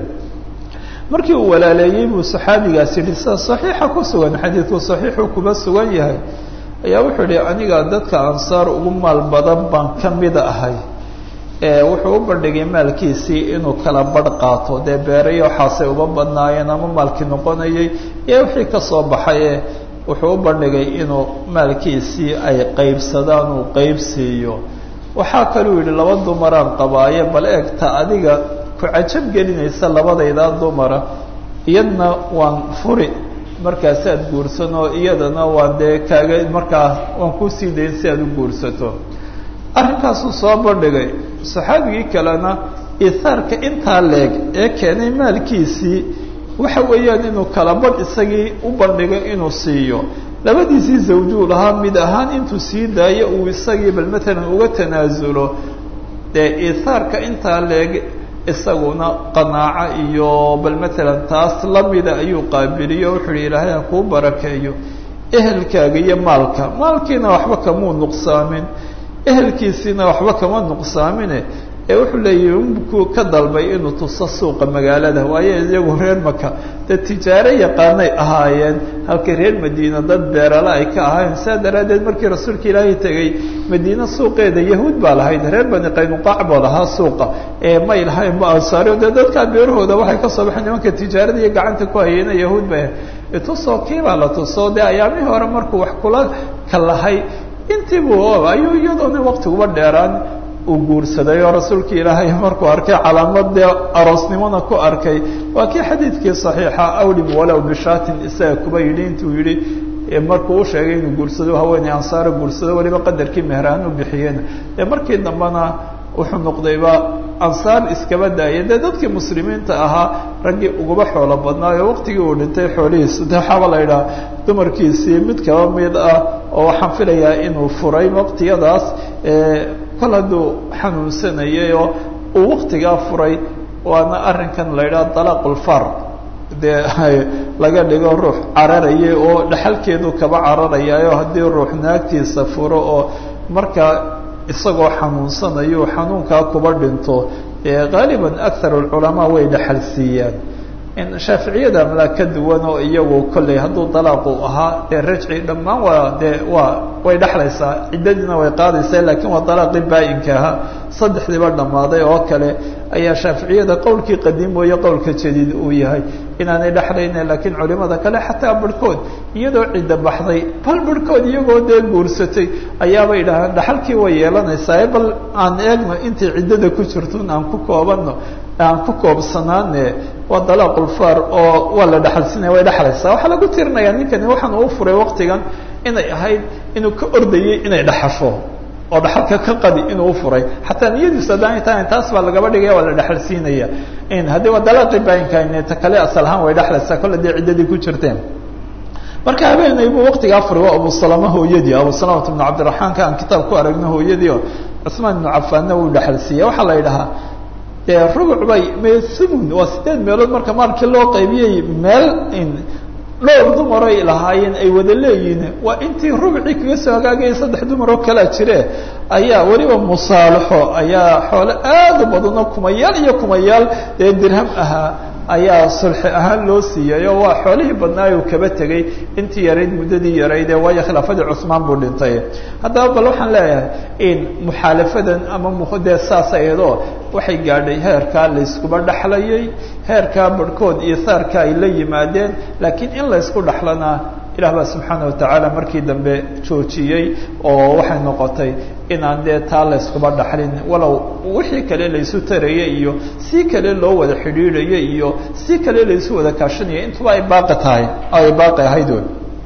markii uu walaaleeyey buu saxaabigaas yidhi sida saxiixa ku sugan xadiidku saxiixuu kuba sugan yahay ayaa wuxuu yihi aniga dadka ansaar ugu maal badan baan ka mida ahay wuxuu u bandhigay maalkiisii inuu kala badh qaato dee beerayo waxaasay uba badnaayeen ama maalkii noqonayay iyo wixii ka soo baxaye wuxuu u bandhigay inuu maalkiisii ay qaybsadaan uu qayb siiyo waxaa kaluu yidhi laba dumaraan qabaaye bal eegta adiga ku cajab gelinaysa labadaydaa dumara iyadna waan furi markaasaad guursanoo iyadana waan dee kaaga markaa waan kusii dayn si aad u guursato arrinkaasuu soo bandhigay saxaabigii kalena ihaarka intaa leeg ee keenay maalkiisii waxa weeyaan inuu kala badh isagii u bandhigay inuu siiyo labadiisii zawjuu lahaa mid ahaan intuu sii daayo uu isagii bal matalan uga tanaasulo dee ihaarka intaa leeg isaguna qanaaco iyo bal matalan taas lamida ayuu qaabiliyo wuxuu yihi ilaahay ha kuu barakeeyo ehelkaaga iyo maalka maalkiina waxba kamuu nuqsaamin ehelkiisiina waxba kama nuqsaamine ee wuxuu leeyahi unkuu ka dalbay inuu tuso suuqa magaalada waayo iyagu reer maka dee tijaaro yaqaanay ahaayeen halka reer madiina dad beerale ay ka ahaayeen saa daraaddeed markii rasuulka ilaahay tegey madiine suuqeeda yahuud baa lahayd reer bani qaynuqaac baa lahaa suuqa ee may lahayn ma ansaario dee dadkaa beerahooda waxay ka soo baxeen nimanka tijaarada iyo gacanta ku hayeena yahuud bay tusoo kiibaa la tuso dee ayaamihii hore markuu wax kula kalahay intiibu ayuu iyadoona waktiguba dheeraan uu guursaday oo rasuulka ilaahay markuu arkay calaamad dee aroosnimona ku arkay waa kii xadiidkii saxiixa awlim walow bishaatin isaga kuba yidhi intuu yidhi markuu u sheegay inuu guursado haweeney ansaaro guursado weliba qadarkii meheraan u bixiyeen dee markii dambena wuxuu noqdayba ansaar iskaba daaya dee dadkii muslimiinta ahaa raggii uguba xoolo badnaayo waqtigii uu dhintay xoolihiisu de waxaaba la yidhaha dumarkiisii mid kaba mid ah oo waxaan filayaa inuu furay waqtiyadaas kol hadduu xanuunsanayay oo uu waqtigaa furay waana arrinkan la yidhaha dalaaqulfar dee laga dhigo ruux cararaya oo dhaxalkeedu kaba cararayayo haddii ruux naagtiisa furo oo markaa isagoo xanuunsanayo xanuunkaa kuba dhinto gaaliban akar alculamaa way dhaxal siiyaan shaaficiyada malaa ka duwan oo iyagu kolley hadduu dalaaqu ahaa dee rajci dhammaan waa dee waa way dhexlaysaa ciddadiina way qaadaysaa lakiin waa dalaaqii baa-inka ahaa saddexdiiba dhammaaday oo kale ayaa shaaficiyada qowlkii qadiim mooye qowlka jadiid uu yahay inaanay dhexlayne laakiin culimada kale xataa barhkood iyadoo cidda baxday bal barhkood iyagoo dee guursatay ayaabay idhahaan dhaxalkii way yeelanaysaa bal aan eegno intay ciddada ku jirtun aan ku koobano aan ku koobsanaane waa dalaaqulfar oo waa la dhexalsinaya way dhexlaysaa waxaa lagu tirinayaa ninkani waxaan uu furay waqtigan inay ahayd inuu ka ordayay inay dhaxasho oo dhaxalka ka qadi inuu ufuray xataa niyadiisu haddaan tahan taas baa lagaba dhigaya waa la dhexalsiinaya haddii waa dalaaqi baayinka ta kale asal ahaan way dhexlaysaa kolle dee ciddadii ku jirteen marka habeenaybuu waqtigaa furay waa abu salama hooyadii abu salamata ibnu cabdiraxmaanka aan kitaab ku aragno hooyadii oo cuثmaan ibnu cafaanna wuu dhexalsiiyey waxaa la yidhahaa dee rubuc bay mesumun waa sideed meelood marka maalkii loo qaybiyey meel dhowr dumaroy lahaayeen ay wada leeyihiin waa intii rubcii kaga soo hagaagaya saddex dumaroo kalaa jire ayaa weliba musaalaxo ayaa xoole aad u badanoo kumayaal iyo kumayaal dee dirham ahaa ayaa sulxi ahaan loo siiyay oo waa xoolihii badnaay uu kaba tegey intii yarayd muddadii yarayd ee waayo khilaafadii cusmaan buu dhintay haddaba bal waxaan leeyahay in muxaalafadan ama mdee saas ayadoo waxay gaadhay heerkaa layskuba dhexlayay heerkaa barhkood iyo saarka ay la yimaadeen laakiin in laysku dhexlanaa ilah baa subxaana watacaala markii dambe joojiyey oo waxay noqotay inaan dee taa layskuba dhaxlin walow wixii kale laysu taraya iyo si kale loo wada xidhiidhaya iyo si kale laysu wada kaashanaya intuba ay baaqi tahay ay baaqi ahayd wy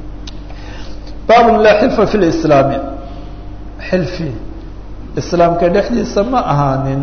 baabun laa xilfa fi lislaami xilfi islaamka dhexdiisa ma ahaanin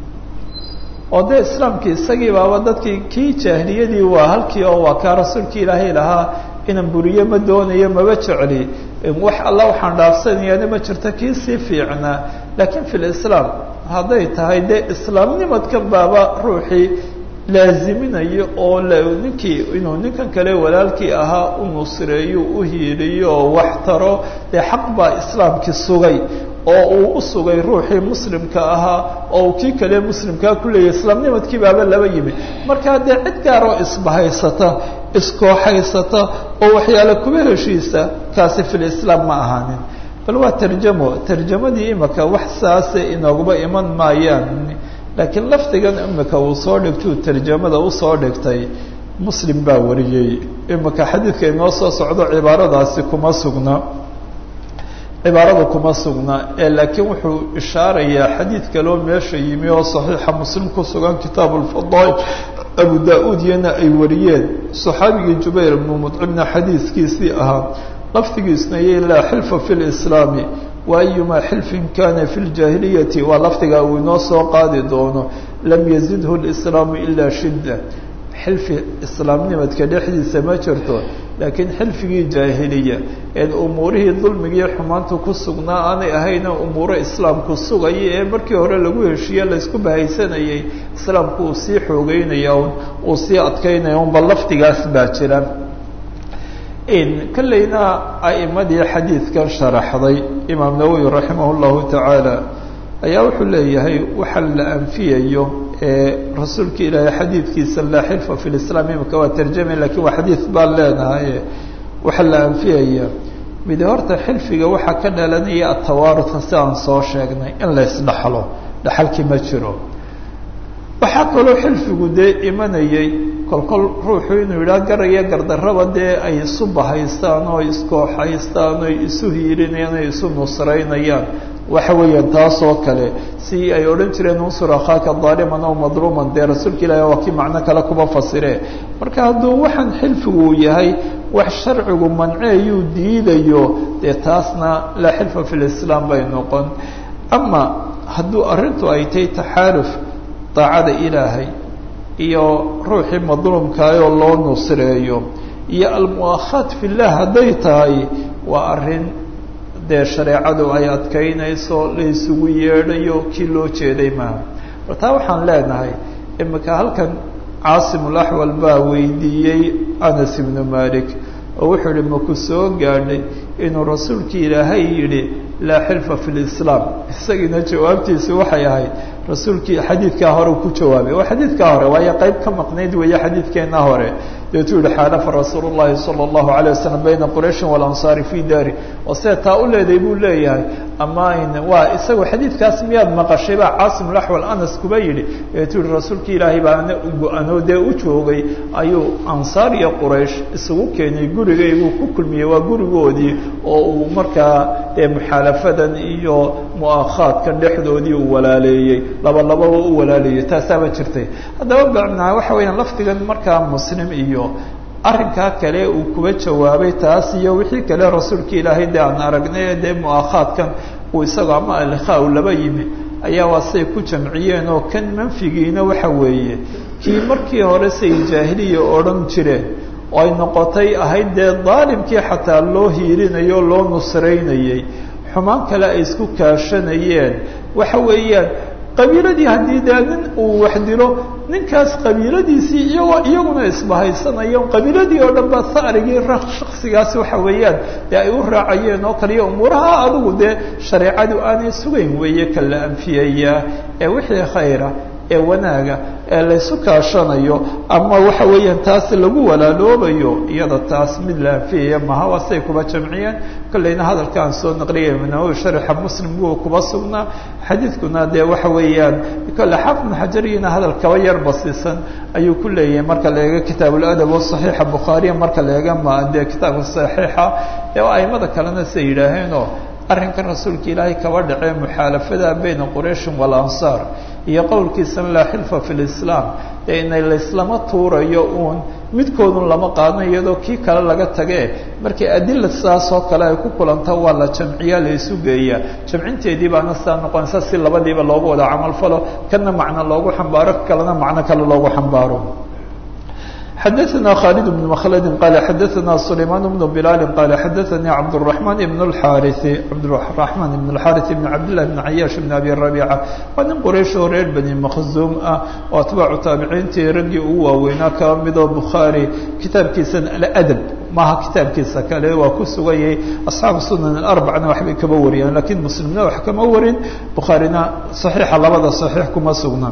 oo dee islaamkii isagii baaba dadkii kii jaahiliyadii waa halkii oo waa kaa rasuulkii ilaahay lahaa inaan buriye ma doonayo maba jecli wax alla waxaan dhaafsanayaana ma jirto kii sii fiicnaa laakiin fi lislaam hadday tahay dee islaamnimadkan baaba ruuxii laaziminayo oo ninkii inuu ninkan kale walaalkii ahaa u nusreeyo u hiiliyo oo wax taro dee xaq baa islaamkii sugay oo uu u sugay ruuxii muslimka ahaa oo kii kale muslimkaa ku leeyahy islaamnimadkii baaba laba yimi markaa dee cid gaaroo isbahaysata iskooxaysata oo waxyaale kuba heshiisa kaasi fi lislaam ma ahaanin bal waa tarjamo tarjamadii imika wax saase inoogaba iman maayaan laakiin lafdigan imika uu soo dhigtuu tarjamada usoo dhigtay muslim baa wariyey imika xadiidka inoo soo socdo cibaaradaasi kuma sugna cibaarada kuma sugna ee laakiin wuxuu ishaarayaa xadiid kaloo meesha yimi oo saxiixa muslim ku sugan kitaabu lfadail abu da-uud iyana ay wariyeen saxaabigii jubayr ibnu mudcimna xadiidkiisii ahaa lafdigiisna iyo laa xilfa fi lislaami wa ayumaa xilfin kana fi ljaahiliyati waa lafdiga uu inoo soo qaadi doono lam yazidhu lislaamu ilaa shidda xilfi islaamnimadka dhexdiisa ma jirto laakiin xilfigii jaahiliya een umuurihii dulmigiiyo xumaanta ku sugnaa aanay ahayna umuuro islaamku sugaya ee markii hore lagu heshiiye laysku bahaysanayay islaamku uu sii xoogeynaya un uu sii adkeynaya un bal lafdigaas baa jira kolleyna a'imadii xadiidkan sharaxday imaam nawowi raximah llahu tacaala ayaa wuxuu leeyahay waxa la anfiyayo ee rasuulka ilaahay xadiidkiisa laa xilfa fi lislaam imika waa tarjamay lakin waa xadiid baan leenahay waxaa la anfiyaya mid horta xilfiga waxaa ka dhalanaya atawaaruta si aan soo sheegnay in la isdhaxlo dhaxalkii ma jiro waxaa kaloo xilfigu dee imanayay kolkol ruuxu inuu yidhaha garaya gardarraba dee ay isu bahaystaan oo iskooxaystaan oo isu hiirinayaan oo isu nusraynayaan waxa weeyaan taas oo kale si ay odhan jireen unsur akhaaka daaliman aw madluuman dee rasuulka ilaahi waa kii macno kale kuma fasire marka hadduu waxaan xilfigu yahay wax sharcigu manceeyuu diidayo dee taasna laa xilfa fi lislaam bay noqon ama hadduu arrintu ay tahay taxaaluf daacada ilaahay iyo ruuxii madluumkaayoo loo nusreeyo iyo almu'akhaat fillah hadday tahay waa arrin dee shareecadu ay adkaynayso la isugu yeedhayo kii loo jeeday maaha war taa waxaan leenahay imika halkan caasimulaxwal baa weydiiyey anas ibnu malik oo wuxuu yihi maku soo gaadhay inuu rasuulkii ilaahay yidhi laa xilfa fi lislaam isagiina jawaabtiisu waxay ahayd rasuulkii xadiidkaa hore ku jawaabay waa xadiidkaa hore waayo qayb ka maqnayd weeye xadiidkeena hore deetuu yihi xaalafa rasuul llahi sala allahu alayh wasalam bayna qurayshin walansaari fi daari oo see taa u leeday buu leeyahay ama waa isagoo xadiidkaas miyaad maqashay baa caasim laxwal anas kuba yidhi deetuu yihi rasuulkii ilaahay baa ana go-anoo dee u joogay ayuu ansaar iyo quraysh isugu keenay gurigayguu ku kulmiyey waa gurigoodii oo uu markaa dee muxaalafadan iyo mu'akhaadkan dhexdoodii uu walaaleeyey laba lababa u walaaleeyey taasaaba jirtay haddaba bacnaa waxa weeyaan lafdigan markaa muslim iyo arrinkaa kale uu kuba jawaabay taas iyo wixii kale rasuulka ilaahay dee aan aragnay dee mu'akhaadkan uu isagoo ama alikhaa u laba yimi ayaa waa say ku jamciyeen oo kan manfigiina waxa weeye kii markii hore say jaahiliya odhan jireen oo ay noqotay ahayd dee daalimkii xataa loo hiirinayo loo nusraynayey xumaan kale ay isku kaashanayeen waxa weeyaan qabiiladii haddii dee nin uu wax dilo ninkaas qabiiladiisii iyagoo iyaguna isbahaysanayo qabiiladii oo dhan ba saarigii shaksigaas waxa weeyaan dee ay u raacayeen oo kaliya umuuraha adigu dee shareecadu aanay sugayn weeye ka la anfiyayaa ee wixii khayra ee wanaaga ee laysu kaashanayo ama waxa weeyaan taas lagu walaaloobayo iyada taas mid la anfiyaya maha waa siday kuba jamciyeen kolleyna hadalka aan soo naqliyay nawowi sharxa muslim wuu kuba sugnaa xadiidkuna dee waxa weeyaan kolle xaafid ibnu xajariyina hadal kaba yar basiisan ayuu ku leeyahay marka la eego kitaab uladab o saxiixa bukhaariya marka la eega ma dee kitaabka saxiixa ee aimada kalena siay yidhaaheenoo arrinkan rasuulka ilaahay kaba dhacee muxaalafada bayna qurayshin walansaar iyo qowlkiisana laa xilfa fi lislaam ee inay layslama tuurayo uun midkoodun lama qaadno iyadoo kii kale laga tagee markii adila sidaas oo kale ay ku kulanto waa la jamciyaa la isu geeyaa jamcinteedii baana sidaa noqonaysa si labadiiba loogu wada camal falo kana macno loogu xambaaro kalena macno kale loogu xambaaro xadaثna khالد بن مkلd qال xadaثna سليمان بن بلال qال xadaثnي cبدالرحمن بن الحاrث cبدالرحمن بن الحاrث بن cبدالله بن عyاش بن أbي ربيعة waa nin qraysh oo reer bني مkزوم ah oo atباacu taabiciintii raggii ugu waaweynaa kaba midoo bukhaarي kitaabkiisa aladb maaha kitaabkiisa kale waa ku sugayay أصxaabu sunan الأربعna waxbay kaba wariyaan lakiin mslimna wax kama warin bukhaarina صaحيixa labada صaحيiح kuma sugna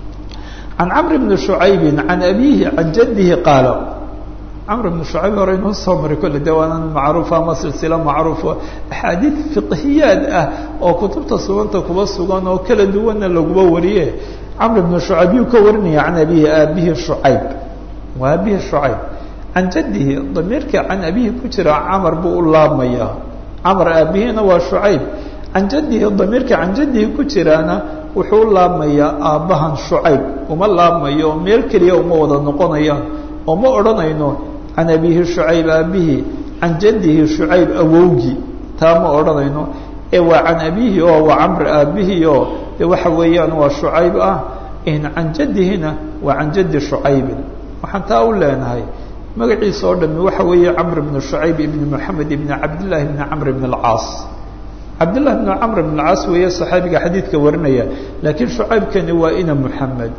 عن cمر بن شعyب عن أbيه عن جده qاaل cمر بن شعyب hore inuu soo maray kolle de waana macruufa ama silsilo macruufo أxaadiiث فiqhiyaad ah oo kutubta suganta kuba sugan oo kala duwanna laguba wariye cمر بن شعyب yuu ka warinaya عan أbيه aabihi شعyب waa abihi شعyب عan jadihi damiirka can abihi ku jira cmr buu u laabmaya cmr aabihina waa شعyب can jadihi damiirka can jadihi ku jiraana wuxuu u laabmayaa aabbahan shucayb uma laabmayo meel keliya uma wada noqonayaan oo ma odhanayno can abihi shucayb aabihii can jadihi shucayb awowgii taa ma odhanayno ee waa can abihi oo waa camr aabihii oo de waxa weeyaan waa shucayb ah can jadihina waa can jadi shucaybin waxaan taa u leenahay magaciisa oo dhami waxa weeye camr bnu shucayb ibni moxamed ibni cabdillahi ibni camr ibn alcaas cabdالlah بن cmr بن اcaas weeye صaxaabiga xadiidka warinaya laakiin shucaybkani waa ina mحamed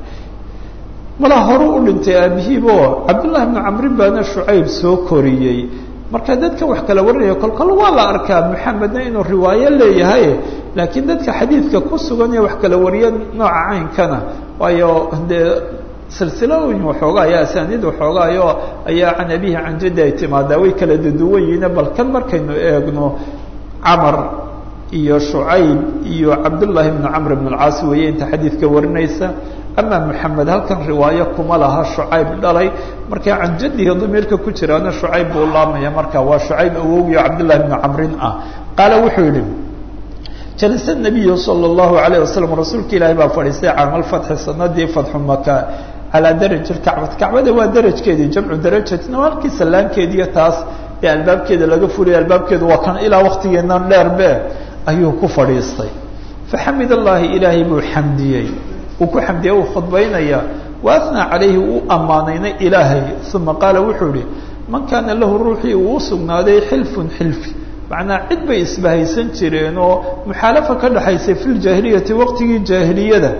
mala horu u dhintay aabihiibo cabdالlahi بن camrin baana shucayb soo koriyey marka dadka wax kala warinaya kolkol waa la arkaa mحamedna inuu riwaayo leeyahay laakiin dadka xadiidka ku sugan ee wax kala wariya nooca caynkana waayo dee silsilooyin waxoogaa ayaa asaaniid waxoogaayo ayaa can abihi can jadi ay timaadaa way kala duduwan yihiin bal kan markaynu eegno camr iyo shucayb iyo cabdullaahi bnu camr bn alcaas weeye inta xadiidka warinaysa ama moxamed halkan riwaayo kuma laha shucayb dhalay marka can jadihi damiirka ku jiraana shucayb buu laamaya marka waa shucayb awowgiyo cabdullahi bnu camrin ah qaala wuxuu yihi jalasa nabiyu sala allahu alayh wasalam rasuulka ilaahi baa fadhiistay caamalfatxi sanadii fatxu maka calaa daraji lkacbati kacbada waa darajkeedii jamcu darajatin waa halkii sallaankeediiyo taas ee albaabkeeda laga fulaya albaabkeedu waa kan ilaa waktigeenan dheerbe ayuu ku fadhiistay faxamid allahi ilaahay buu xamdiyey uu ku xamdiyey uu khudbaynaya wa athnaa calayhi uu ammaanayna ilaahay uma qaala wuxuu ihi man kaana lahu ruuxii uu u sugnaaday xilfun xilfi macnaa cid bay isbahaysan jireen oo muxaalafa ka dhexaysay fi ljaahiliyati waqtigii jaahiliyada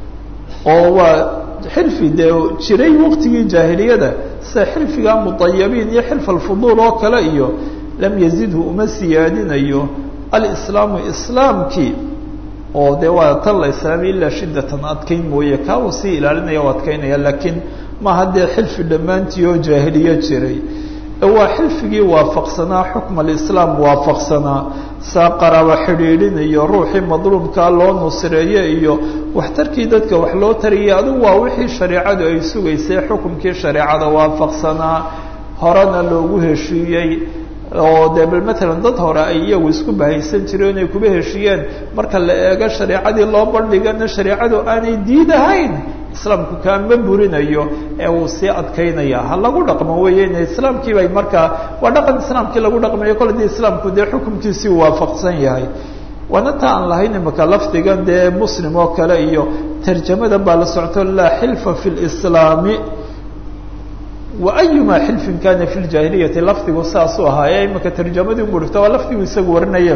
oo waa xilfi dee jiray waqtigii jaahiliyada sida xilfiga mudayabiin iyo xilf alfuduul oo kale iyo lam yazidhu uma siyaadinayo alislaamu islaamkii oo dee waa tan la islaamay ilaa shiddatan adkayn mooye kaa uu sii ilaalinaya o adkaynaya laakiin maaha dee xilfi dhammaantii oo jaahiliye jiray waa xilfigii waafaqsanaa xukm alislaam waafaqsanaa saa qaraabo xidhiidhinayo ruuxii madluumkaa loo nusreeye iyo waxtarkii dadka wax loo tariyay adigu waa wixii shareecadu ay sugaysay xukumkii shareecada waafaqsanaa horena loogu heshiiyey oo dee bal matalan dad hore ay iyagu isku bahaysan jireen inay kuba heshiiyeen marka la eego shareecadii loo bandhigana shareecadu aanay diidahayn islaamku kaama burinayo ee uu sii adkaynaya ha lagu dhaqmo weeye in islaamkii bay markaa waa dhaqan islaamkii lagu dhaqmayo kole dii islaamku dee xukumkiisii waafaqsan yahay waana ta aan lahayn imaka lafdigan dee muslim oo kale iyo tarjamada baa la socto laa xilfa fi lislaami waayuma xilfin kana fi ljaahiliyati lafdigu saasuu ahaaye imika tarjamadii murigta waa lafdigu isagu warinaya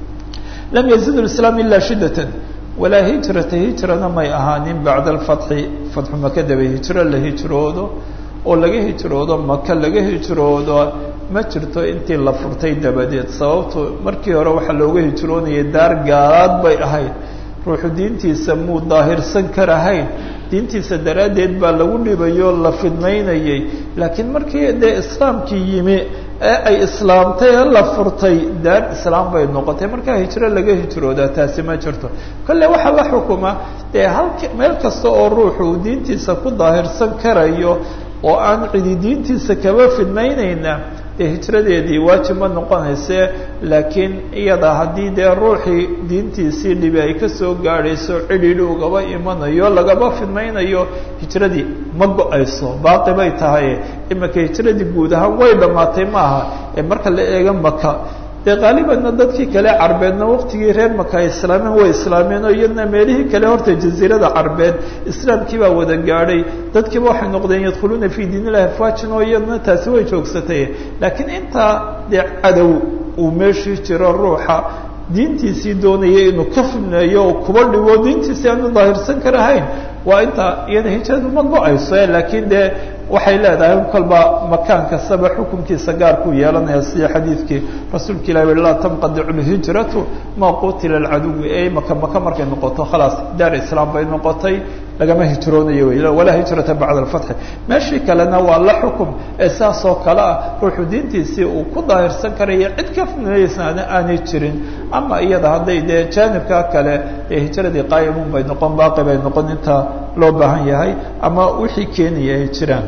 lam yazid islaam ila shidatan walaa hijrata hijrana may ahaanin bacda alfatxi fatxu maka daba hijro la hijroodo oo laga hijroodo maka laga hijroodo ma jirto intii la furtay dabadeed sababtu markii hore waxaa looga hijroonayay daar gaalaad bay ahayd ruuxu diintiisa muu daahirsan karahayn diintiisa daraaddeed baa lagu dhibayoo la fidmaynayay laakiin markii dee islaamkii yimi ee ay islaamtay ee la furtay daar islaam bay noqotay markaa hijro laga hijroodaa taasi ma jirto kolle waxaa la xukuma dee halk meel kasta oo ruuxu uu diintiisa ku daahirsan karayo oo aan cidi diintiisa kaba fidmaynayna dee hijradeedii waajib ma noqonayse laakiin iyada haddii dee ruuxii diintiisii dhibi ay kasoo gaadhayso cidhidhi ugaba imanayo lagaba fidmaynayo hijradii ma go-ayso baaqi bay tahay imika hijradii guud ahaan way dhammaatay maaha ee marka la eega maka dee qaalibanna dadkii kale carbeedna waqtigii reer maka ay islaameen way islaameen oo iyadna meelihii kale horta jaziirada carbeed islaamkii baa wada gaadhay dadkiiba waxay noqdeen yadkhuluuna fii diin illahi afwaajin oo iyadna taasi way joogsatay laakiin intaa dee cadow uu meeshii jiro ruuxa diintiisii doonaya inuu ka fidneeyo oo kuba dhigo diintiisii aanu daahirsan karahayn waa intaa iyada hijradu ma go-ayso laakiin dee waxay leedahay kolba makaan kastaba xukunkiisa gaarkuu yeelanaya sida xadiidkii rasuulka ilahi ui laa tanqadicu lhijratu maa qutila alcaduwi ee maka maka markay noqoto khalaas daar islaam bay noqotay lagama hijroonayo wey walaa hijrata bacda alfatxi meeshii kalena waa la xukum ee saas oo kale ah ruuxu diintiisii uu ku daahirsan karaya cid ka fidnayeysana aanay jirin ama iyada hadday dee jaanibkaa kale ee hijradii qaa'imun bay noqon baaqi bay noqon inta loo baahan yahay ama wixii keenaya ay jiraan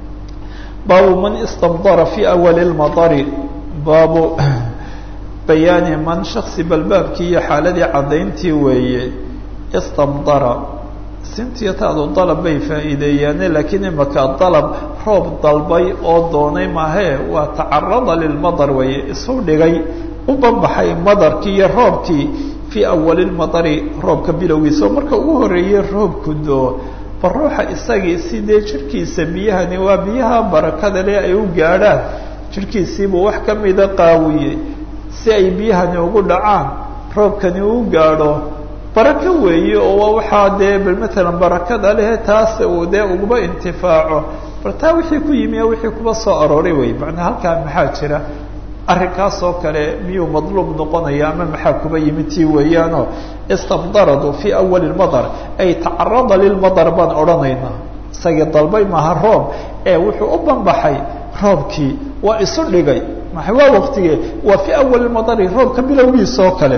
baabu man istamdara fi awali lmadari baabu bayaani man shaksi balbaabkii iyo xaaladii caddayntii weeye istamdara sintiyo taadu dalab bay faa'iideeyaane laakiin imaka dalab roob dalbay oo doonay maahee waa tacarada lilmadar weeye isu dhigay u banbaxay madarkii iyo roobkii fii awali lmadari roobka bilowgiisa oo marka ugu horreeyey roobku doo bal ruuxa isagii sidee jirhkiisa biyahani waa biyaha barakada le ay u gaadhaan jirhkiisiibuu wax ka mida qaawiyey si ay biyahani ugu dhacaan roobkani uu gaadho barako weeye oo waa waxaa dee bal matalan barakada lehe taas uu dee uguba intifaaco bal taa wixii ku yimi wixii kuba soo arooray wey macnaa halkaa maxaa jira arrinkaas oo kale miyuu madluub noqonaya ama maxaa kuba yimi tii weeyaanoo istabdaradu fii awali lmadar ay tacarada lilmadar baan odhanaynaa isagii dalbay maaha roob ee wuxuu u banbaxay roobkii waa isu dhigay maa waa waqtigee waa fii awali lmadari roobka bilowgiisa oo kale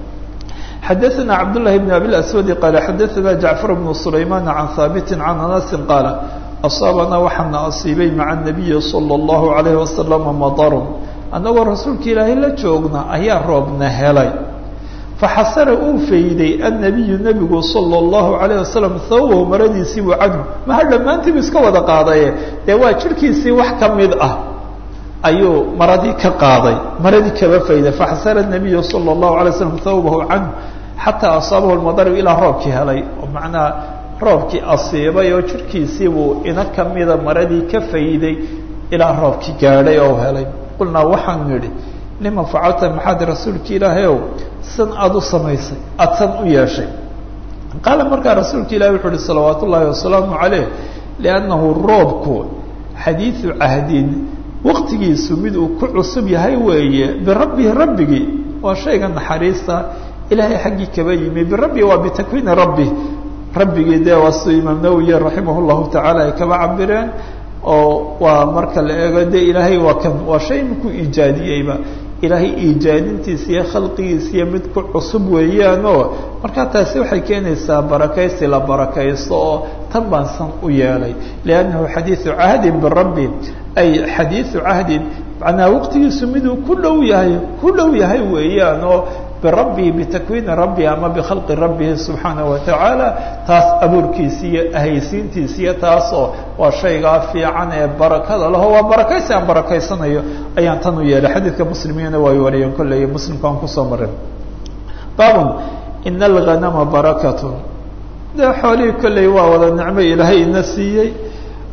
xadaثna cabdالlahi bn abi aswadi qaala xadaثna jacfar bnu sulayman can haabiti can anasi qaala asaabana waxaana asiibay maca الnabiyi salى الlahu عalayh wasalama madarun annagoo rasuulka ilaahay la joogna ayaa roobna helay faxasara uu fayday annabiyu nebigu salى اllahu alayه wasalam hawahu maradiisii buu canhu maha dhammaantiibu iska wada qaadaye dee waa jirhkiisii wax ka mid ah ayuu maradii ka qaaday maradii kaba fayday faxasara nabiyu salى اllahu alay slam hawabahu canhu xataa asaabahu lmadaru ilaa roobkii helay oo macnaha roobkii asiibay oo jirhkiisiibuu ina kamida maradii ka fayday ilaa roobkii gaadhay oo helay qulnaa waxaan nidhi lima facalta maxaad rasuulka ilaahay ow san aada u samaysay aada san u yeeshay qaala markaa rasuulka ilahi wuxu uhi salawaat ullaahi wasalaamu calayh liannahu roobku xadiidu cahdin waqtigiisu mid uu ku cusub yahay weeye birabbihi rabbigii waa shayga naxariista ilaahay xaggii kaba yimi birabbi waa bitakwiini rabbi rabbigii dee waa siduu imaam nawowiye raximah llahu tacaala ay kaba cabireen oo waa marka la eego de ilaahay waa kan waa shay ku iijaadiyeyba ilaahay iijaadintiisa iyo khalqigiisa iyo mid ku cusub weeyaanoo markaa taasi waxay keenaysaa barakaysi la barakaysto oo tan baan san u yeelay liannahu xadiidu cahdin birabbi ay xadiidu cahdin macnaa waqtigiisu miduu ku dhow yahay ku dhow yahay weeyaan oo birabbihi bitakwiini rabbihi ama bikhalqi rabbihi subxaanaه watacaala taas abuurkiisi iyo ahaysiintiisa iyo taasoo waa shaygaa fiican ee barakada laho waa barakaysi aan barakaysanayo ayaan tan u yeelay xadiidka muslimiina way wariyeen kolley muslimka aan kusoo marin baabun ina alghanama barakatun dee xoolihii kolley waa wada nicmo ilaahay ina siiyey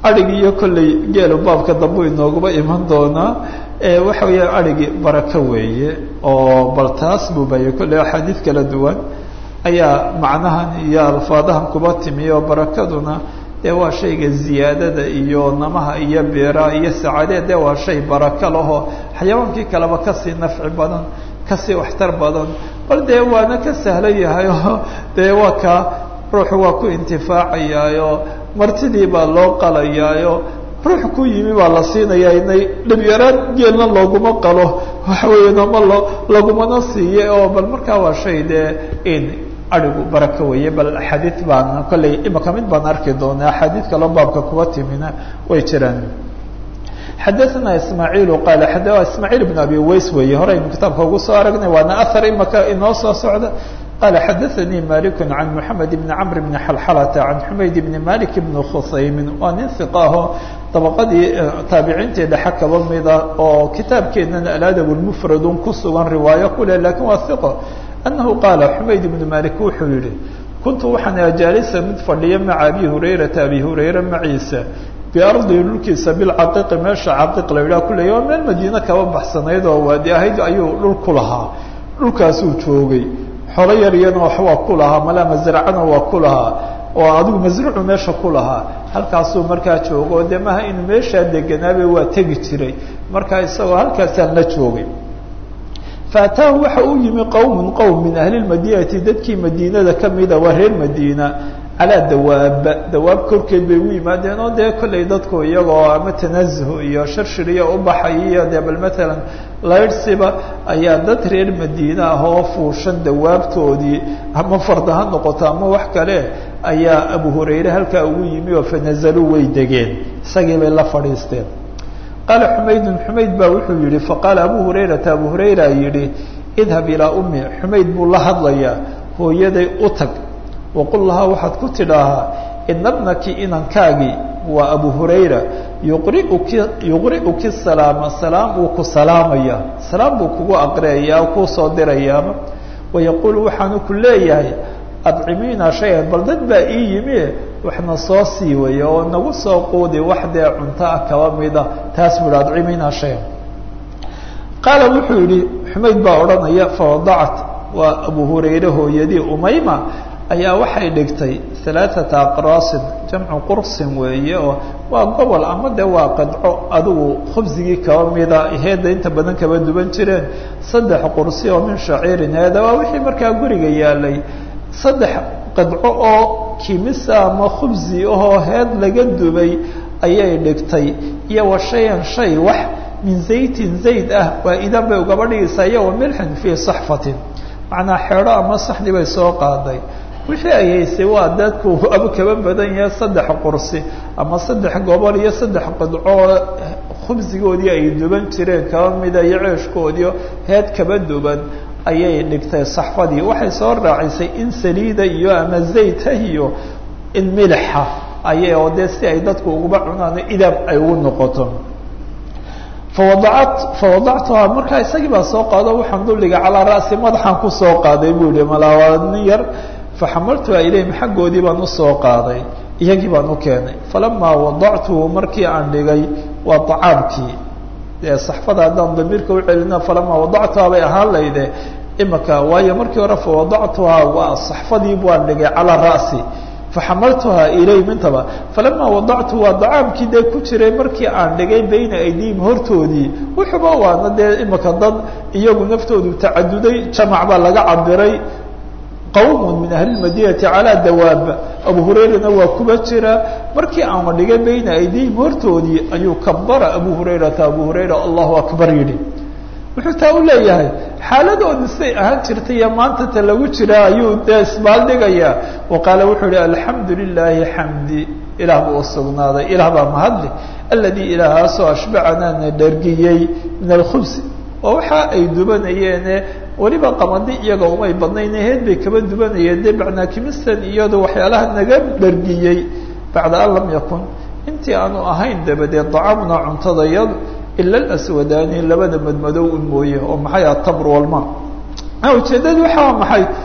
adhigi iyo kolley geelu baabka dambu inooguba iman doonaa waxa weeya adhigi barako weeye oo bal taas buu bayay kolley axaadiid kala duwan ayaa macnahan iyo alfaadahan kuba timi oo barakaduna dee waa shayga ziyaadada iyo namaha iyo beeraha iyo sacaadee dee waa shay barako lahoo xayawaankii kaleba kasii nafci badan kasii waxtar badan bal dee waana ka sahlan yahay oo dee waa ka ruuxu waa ku intifaacayaayo martidii baa loo qalayaayo ruux ku yimi baa la siinayaa inay dhibyaraan geelna looguma qalo waxa weeye nama lo lagumana siiye oo bal markaa waa shay dee in arigu barako weeye bal axaadiid baan kolley imaka mid baan arki doonaa axaadiid kaloo baabka kuba timina way jiraan xadaثna ismaaعiil qaal ismaaعiil بn abi ways weeye hore aynu kitaabka ugu soo aragnay waana ahar imaka inoo soo socda qala xadaثanii malik can mحamed bn cmr bn xalxalata can xumayd bn malik bn khusaymin waa nin iq aho dabaqadii taabiciintii dhexe kaba mida oo kitaabkeenana aladab mfradun ku sugan riwaayo kule lakin waa iqo anahu qaala xumayd bn malik wuxuu yihi kuntu waxaan jaalisa mid fadhiya maca abi hurayrata abi hurayra maciisa biardi dhulkiisa bilcaqiiqi meesha caqiiq la yidhaha kuleya waa meel madiine kaba baxsanayd oo waadi ahayd ayuu dhul ku lahaa dhulkaasuu joogay xolo yar iyana wax waa ku lahaa malaa masracana waa ku lahaa oo adigu masruucu meesha ku lahaa halkaasuu markaa joogo dee maha inuu meeshaa deganaabe waa tegi jiray markaa isagoo halkaasaan la joogay faataahu waxa uu yimi qowmun qowm min ahli lmadinati dadkii madiinada kamida waa reer madiina calaa dawaab dawaab korkeed bay u yimaadeen oo dee kollay dadku iyagoo ama tanazuh iyo shirshiriya u baxay iyo dee bal matalan laydhsiba ayaa dad reer madiine ah oo fuushan dawaabtoodii ama farda ha noqoto ama wax kale ayaa abu hurayre halkaa ugu yimi oo fanazaluu way degeen isagii bay la fadhiisteen qaala xumaydun xumayd baa wuxuu yihi faqaala abu hurayrata abu hurayra yihi idhab ilaa ummi xumayd buu la hadlayaa hooyaday u tag waqul lahaa waxaad ku tidhaahaa ina bnaki inankaagii waa abu hurayra yuqriuki yuqri'uki salaama salaam uu ku salaamaya salaam buu kugu aqriyayaa kuu soo dirayaaba wayaquulu waxaanu ku leeyahay adcimiina shayan bal dad baa ii yimi waxna soo sii waya oo nagu soo quudi wax dee cunto ah kaba mida taas buu hi adcimiina shayan qaala wuxuu yihi xumayd baa odhanaya fawadacat waa abu hurayre hooyadii umayma ayaa waxay dhigtay alaaata aqraasin jamcu qursin weeye oo waa gobol ama de waa qadco adigu khubsigii kaba mida heedda inta badan kaba duban jireen saddex qursi oo min shaciirin heeda waa wixii markaa guriga yaalay saddex qadco oo kimisa ama khubsi ahoo heed laga dubay ayay dhigtay iyo wa shayan shay wax min zaytin zayd ah waa idan bay ugaba dhigaysaa iyo wa milxin fii saxfatin macnaa xeedho ama saxdi bay soo qaaday wixii ay haysay waa dadku aba kaba badan yahay saddex qursi ama saddex gobol iyo saddex qadcoo khubsigoodii ay duban jireen kaba mida iyo ceeshkoodiio heed kaba duban ayay dhigtay saxfadii waxay soo raacisay in saliida iyo ama zayta iyo in milixa ayay oo dee si ay dadku uguba cunaan idaab ay ugu noqoto fawadaat fawadactuhaa markaa isagii baa soo qaado waxaan dulliga calaa ra'si madaxaan kusoo qaaday buu yihi malaa nin yar faxamaltuha ilayhim xaggoodii baan usoo qaaday iyagii baan u keenay falamaa wadactuhu markii aan dhigay waa acaamkii dee saxfada haddaan damiirka u celina falamaa wadactuhaa bay ahaan layde imaka waayo markii hore fawadactuhaa waa saxfadii baan dhigay calaa ra'si faxamaltuhaa ilayhim intaba falamaa wadactu waa dacaamkii dee ku jiray markii aan dhigay bayna aydihim hortoodii wuxuuba waana dee imaka dad iyagu naftoodu tacaduday jamac baa laga cabiray qawm min ahli madinati calaa dawaab abu hurayrana waa kuba jira markii aan dhigay bayna aydihim hortoodii ayuu kabara abu hurayrata abu hurayra allahu akbar yidhi wuxuu taa u leeyahay xaaladooda siday ahaan jirtay iyo maanta ta lagu jira ayuu dee isbaaldhigayaa wa qaala wuxuu yihi alxamdu lilaahi xamdi ilaah buu usugnaaday ilaah baa mahadli aladii ilaahaasoo ashbacanaana dhargiyey min alkhubsi oo waxa ay dubanayeene weliba qamadi iyaga umay badnayn heed bay kaba dubanayeen dee bacnaakimistan iyado waxyaalaha naga dhargiyey bacda an lam yakun intii aanu ahayn dabadeed dacamna cuntadayadu ila alaswadaani labada madmadow un mooye oo maxay atamr walma ujeedadu waxaa maxay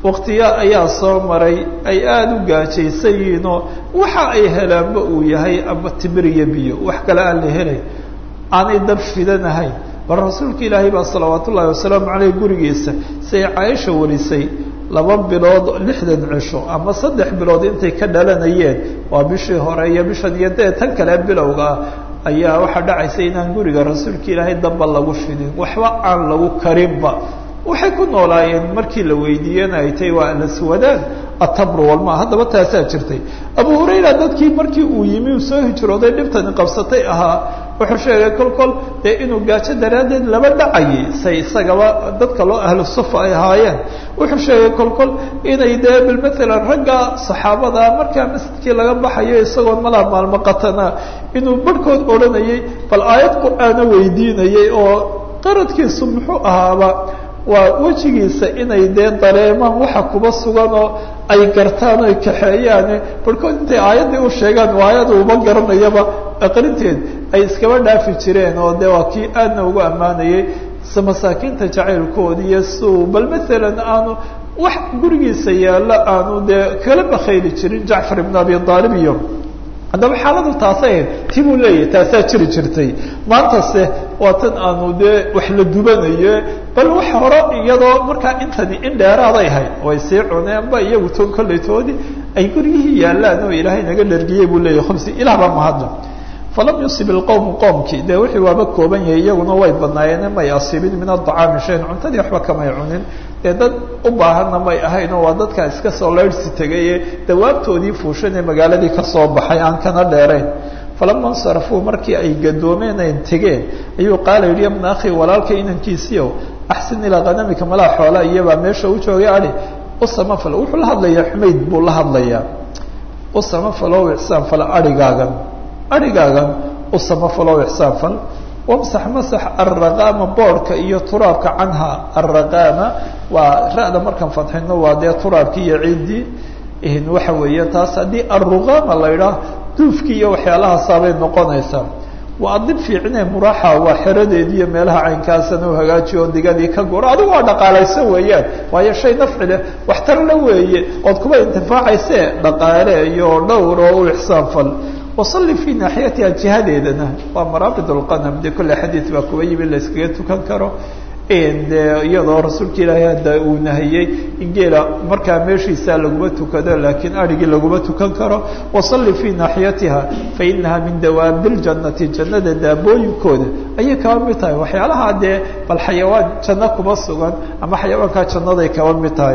waktiya ayaa soo maray ay aada u gaajaysan yihiinoo waxa ay helaanba uu yahay ama timir iyo biyo wax kale aan la helay aanay dab fidanahayn bal rasuulka ilaahay baa salawaat ullaahi wasalaamu caleyh gurigiisa siay caaisha warisay laba bilood lixdan cisho ama saddex bilood intay ka dhalanayeen waa bishii hore iyo bishan iyo dee tan kale bilowga ah ayaa waxaa dhacaysa inaan guriga rasuulka ilaahay damba lagu fidin waxba aan lagu karinba waxay ku noolaayeen markii la weydiiyena ay tahay waa alaswadaan atabru walma haddaba taasaa jirtay abu hurayra dadkii markii uu yimi uu soo hijrooday dhibtani qabsatay ahaa wuxuu sheegay kol kol dee inuu gaajo daraaddeed laba dhacayay say isagaba dadka loo ahlu sufa ay ahaayeen wuxuu sheegay kol kol inay dee bal maalan ragga saxaabada markaa masjidkii laga baxayo isagoon malaa maalmo qatana inuu barhkood odhanayay bal aayad qur-aana weydiinayay oo qaradkiisu muxuu ahaaba waa wejigiisa inay dee dareemaan waxa kuba sugan oo ay gartaan oy kaxeeyaane barhkood intay aayaddii u sheegaan aayada uba garanayaba aqrinteed ay iskaba dhaafi jireen oo dee waa kii aadna ugu ammaanayay se masaakiinta jacaylkoodi iyo siuu bal maalan aanu wax gurigiisa yaalla aanu dee kala bakayli jirin jacfar ibn abi aalib iyo haddaba xaaladu taasay ahayd ti buu leeyahay taasaa jiri jirtay maantase waa tan aanu dee wax la dubanayo bal wax hore iyadoo markaa intani in dheeraaday ahayd way sii cuneenba iyagu to kollaytoodii ay guryihii yaallaan oo ilaahay naga dhargiyey buu leeyahy khubsi ilah baa mahadla falam yusib ilqowmu qoomkii dee wixii waaba kooban yahay iyaguna way badnaayeen may asiibin min adacaami shayn cuntadii waxba kamay cunin dee dad u baahanna may ahayn oo waa dadkaa iska soo laydhsi tegaye dawaabtoodii fuushan ee magaaladii kasoo baxay aan kana dheerayn falama insarafuu markii ay gadoomeen ay tegeen ayuu qaala yidhi yabna akhi walaalka inankiisiiow axsin ilaa kanamika malaa xoola iyabaa meesha u joogay adi usamafal wuxuu la hadlayaa xumayd buu la hadlayaa usamafalow ixsaan fal arigaagan arigaagan usamafalow ixsaan fal wamsax masax alraqaama boorhka iyo turaabka canha alraqaama waa ra-da markaan fadxino waa dee turaabkii iyo ciiddii waxa weeye taas haddii alruqaama la idhaah duufkii iyo waxyaalahaasabay noqonaysaa waa adib fiicine muraaxa waa xeradeedii iyo meelaha caynkaasana u hagaajiyo oo digadii ka guro adigu waa dhaqaalayso weeyaan waayo shay nafci leh waxtarla weeye ood kuba intifaacayse dhaqaale iyo dhowr oo u ixsaan fal wasalli fii naaxiyatiha jihadeedana waa maraabid lqanam dee kolle xadiid baa kuba yimi la iskaga tukan karo de iyadoo rasuulka ilaahay hadda uu nahiyey in geela markaa meeshiisa laguma tukado laakiin arigii laguma tukan karo wasalli fii naaxiyatiha fainaha min dawaabi ljannati jannada daabooyinkooda ayay kaba mid tahay waxyaalaha dee bal xayawaan janno kuma sugan ama xayawaankaa jannaday kaba mid tahay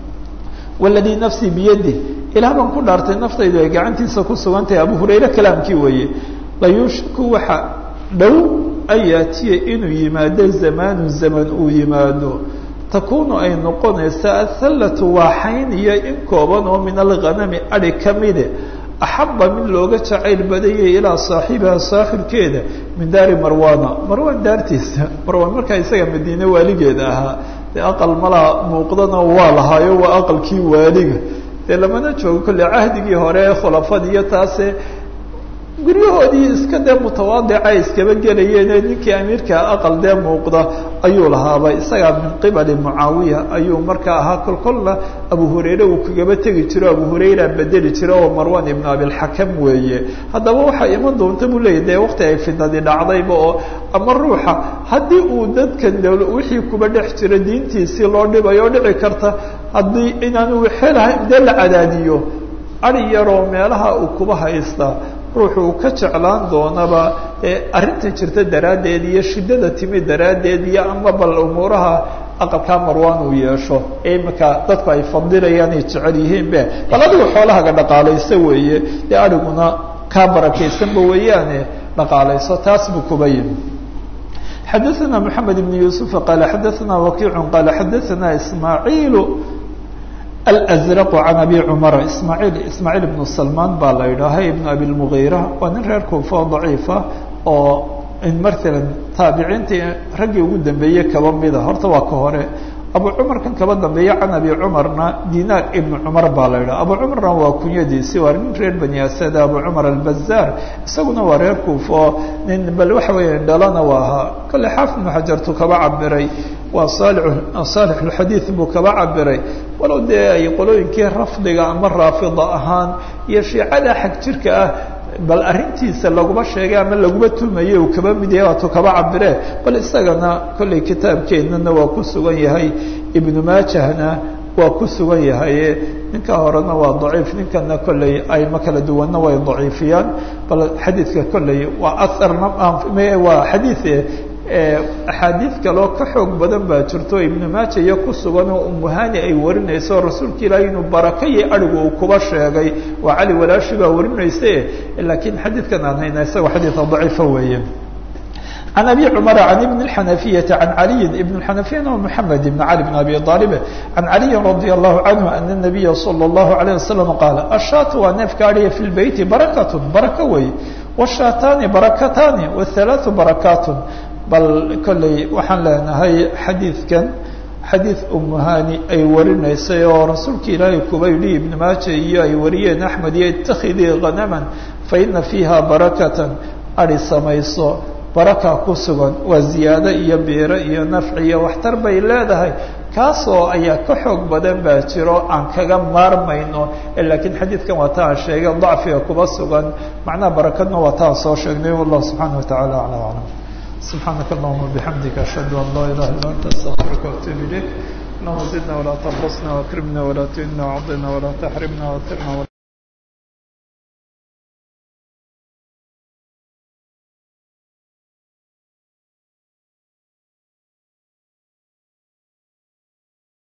waladii nafsii biyadi ilaah baan ku dhaartay naftaydu ay gacantiisa ku sugan tahay abu hurayre kalaamkii weeye layushku waxa dhow an yaatiya inuu yimaado zamaanu zaman uu yimaado takunu ay noqonaysa athallatu waa xayn iyo in kooban oo min alghanami adi kamide axaba mid looga jacayl badayay ilaa saaxibiha saaxibkeeda min daari marwana marwan daartiisa marwan markaa isaga madiine waaligeeda ahaa dee aqal malaa muuqdana waa lahaayo waa aqalkii waaliga dee lamana joogo kolle cahdigii hore ee khulafadii iyo taase guryahoodii iska dee mutawaadica iskaba gelayeene ninkii amiirka aqal dee muuqda ayuu lahaaba isagaa min qibali mucaawiya ayuu markaa ahaa kol kolna abu hurayre uu kagaba tegi jiro abu hurayra bedeli jiro oo marwan ibnu abilxakam weeye haddaba waxaa iman doonta buu leeyahy dee waqti ay fidnadi dhacdayba oo ama ruuxa haddii uu dadkan wixii kuba dhex jira diintiisii loo dhibayo dhici karta haddii inaanu xelahay dee la cadaadiyo ari yaroo meelaha uu kuba haystaa ruuxu uu ka jeclaan doonaba arrinta jirta daraaddeed iyo shiddada timi daraaddeed iyo ama bal umuuraha aqalkaa marwaan uu yeesho ee imika dadku ay fadilayaan ay jecel yihiin be bal adigu xoolahaga dhaqaalayso weeye dee adiguna kaa barakaysanba weeyaane dhaqaalayso taas buu kuba yimi xadaثna mحamed بn yuسufa qaala xadaثna wakiic qaala xadaثna ismaaعiil alأزraq can abi cumar ismaaciil ismaaciil ibnu salmaan baa la yidhaahay ibnu abi lmugiira waa nin reer kuufa oo daciifa oo matalan taabiciintii raggii ugu dambeeyey kaba mida horta waa ka hore abu cumarkan kaba dambeeya can abi cumarna dinaar ibnu cumar baa la yidhaha abu cumarna waa kunyadiisi waa nin reer bani asada abu cumar albazaar isaguna waa reer kuufo nin bal waxa weya dhalana waa ahaa kale xaafid ibnu xajartu kaba cabiray waa saalix lxadiid buu kaba cabiray walow dee ay qolooyinkii rafdiga ama raafida ahaan iyo shiicada xag jirka ah bal arrintiisa laguma sheegay ama laguma tumaye uu kaba mid yahay waatuu kaba cabire bal isagana kollay kitaabkeennana waa ku sugan yahay ibnu maajahna waa ku sugan yahaye ninka horena waa daciif ninkana kollay ayma kala duwanna way daciifiyaan bal xadiidka kollay waa aharna waa xadiid axaadiid kaloo ka xoog badan baa jirto ibnu maaja iyo ku sugan oo umuhani ay warinayso rasuulka ilaahay inuu barakayi arigu uu kuba sheegay waa cali walaashi baa warinayse laakiin xadiidkan aan hayna isagoo xadiida daciifa weeye عن أبي cمر عن بن الحنفية عن علي بن الحنفية محمد بن علي بن أبي طالب عن علي رضي الله عنه أن النبي صلى الله عليه وسلم قال الشاة waa neefka ariya في البيت بركة بركة wey والشhaatاni بركتاni والثلاث بركات bal kolley waxaan leenahay xadiidkan xadiid umuhani ay warinaysay oo rasuulka ilaahay kuba yidhi ibn maaja iyo ay wariyeen axmed iyo itakidii khanaman faina fiiha barakatan ari samayso baraka ku sugan waa ziyaado iyo biiro iyo nafci iyo waxtar bay leedahay kaasoo ayaa ka xoog badan baa jiro aan kaga maarmayno laakiin xadiidkan waa ta aan sheegay dacfiga kuba sugan macnaha barakadna waa ta aan soo sheegnay wallahu subxaana watacaala aclam aclam سبحانك اللهم وبحمدك أشهد أن لا إله إلا أنت أستغفرك وأتوب إليك اللهم زدنا ولا تنقصنا واكرمنا ولا تهنا وعضنا ولا تحرمنا واتقنا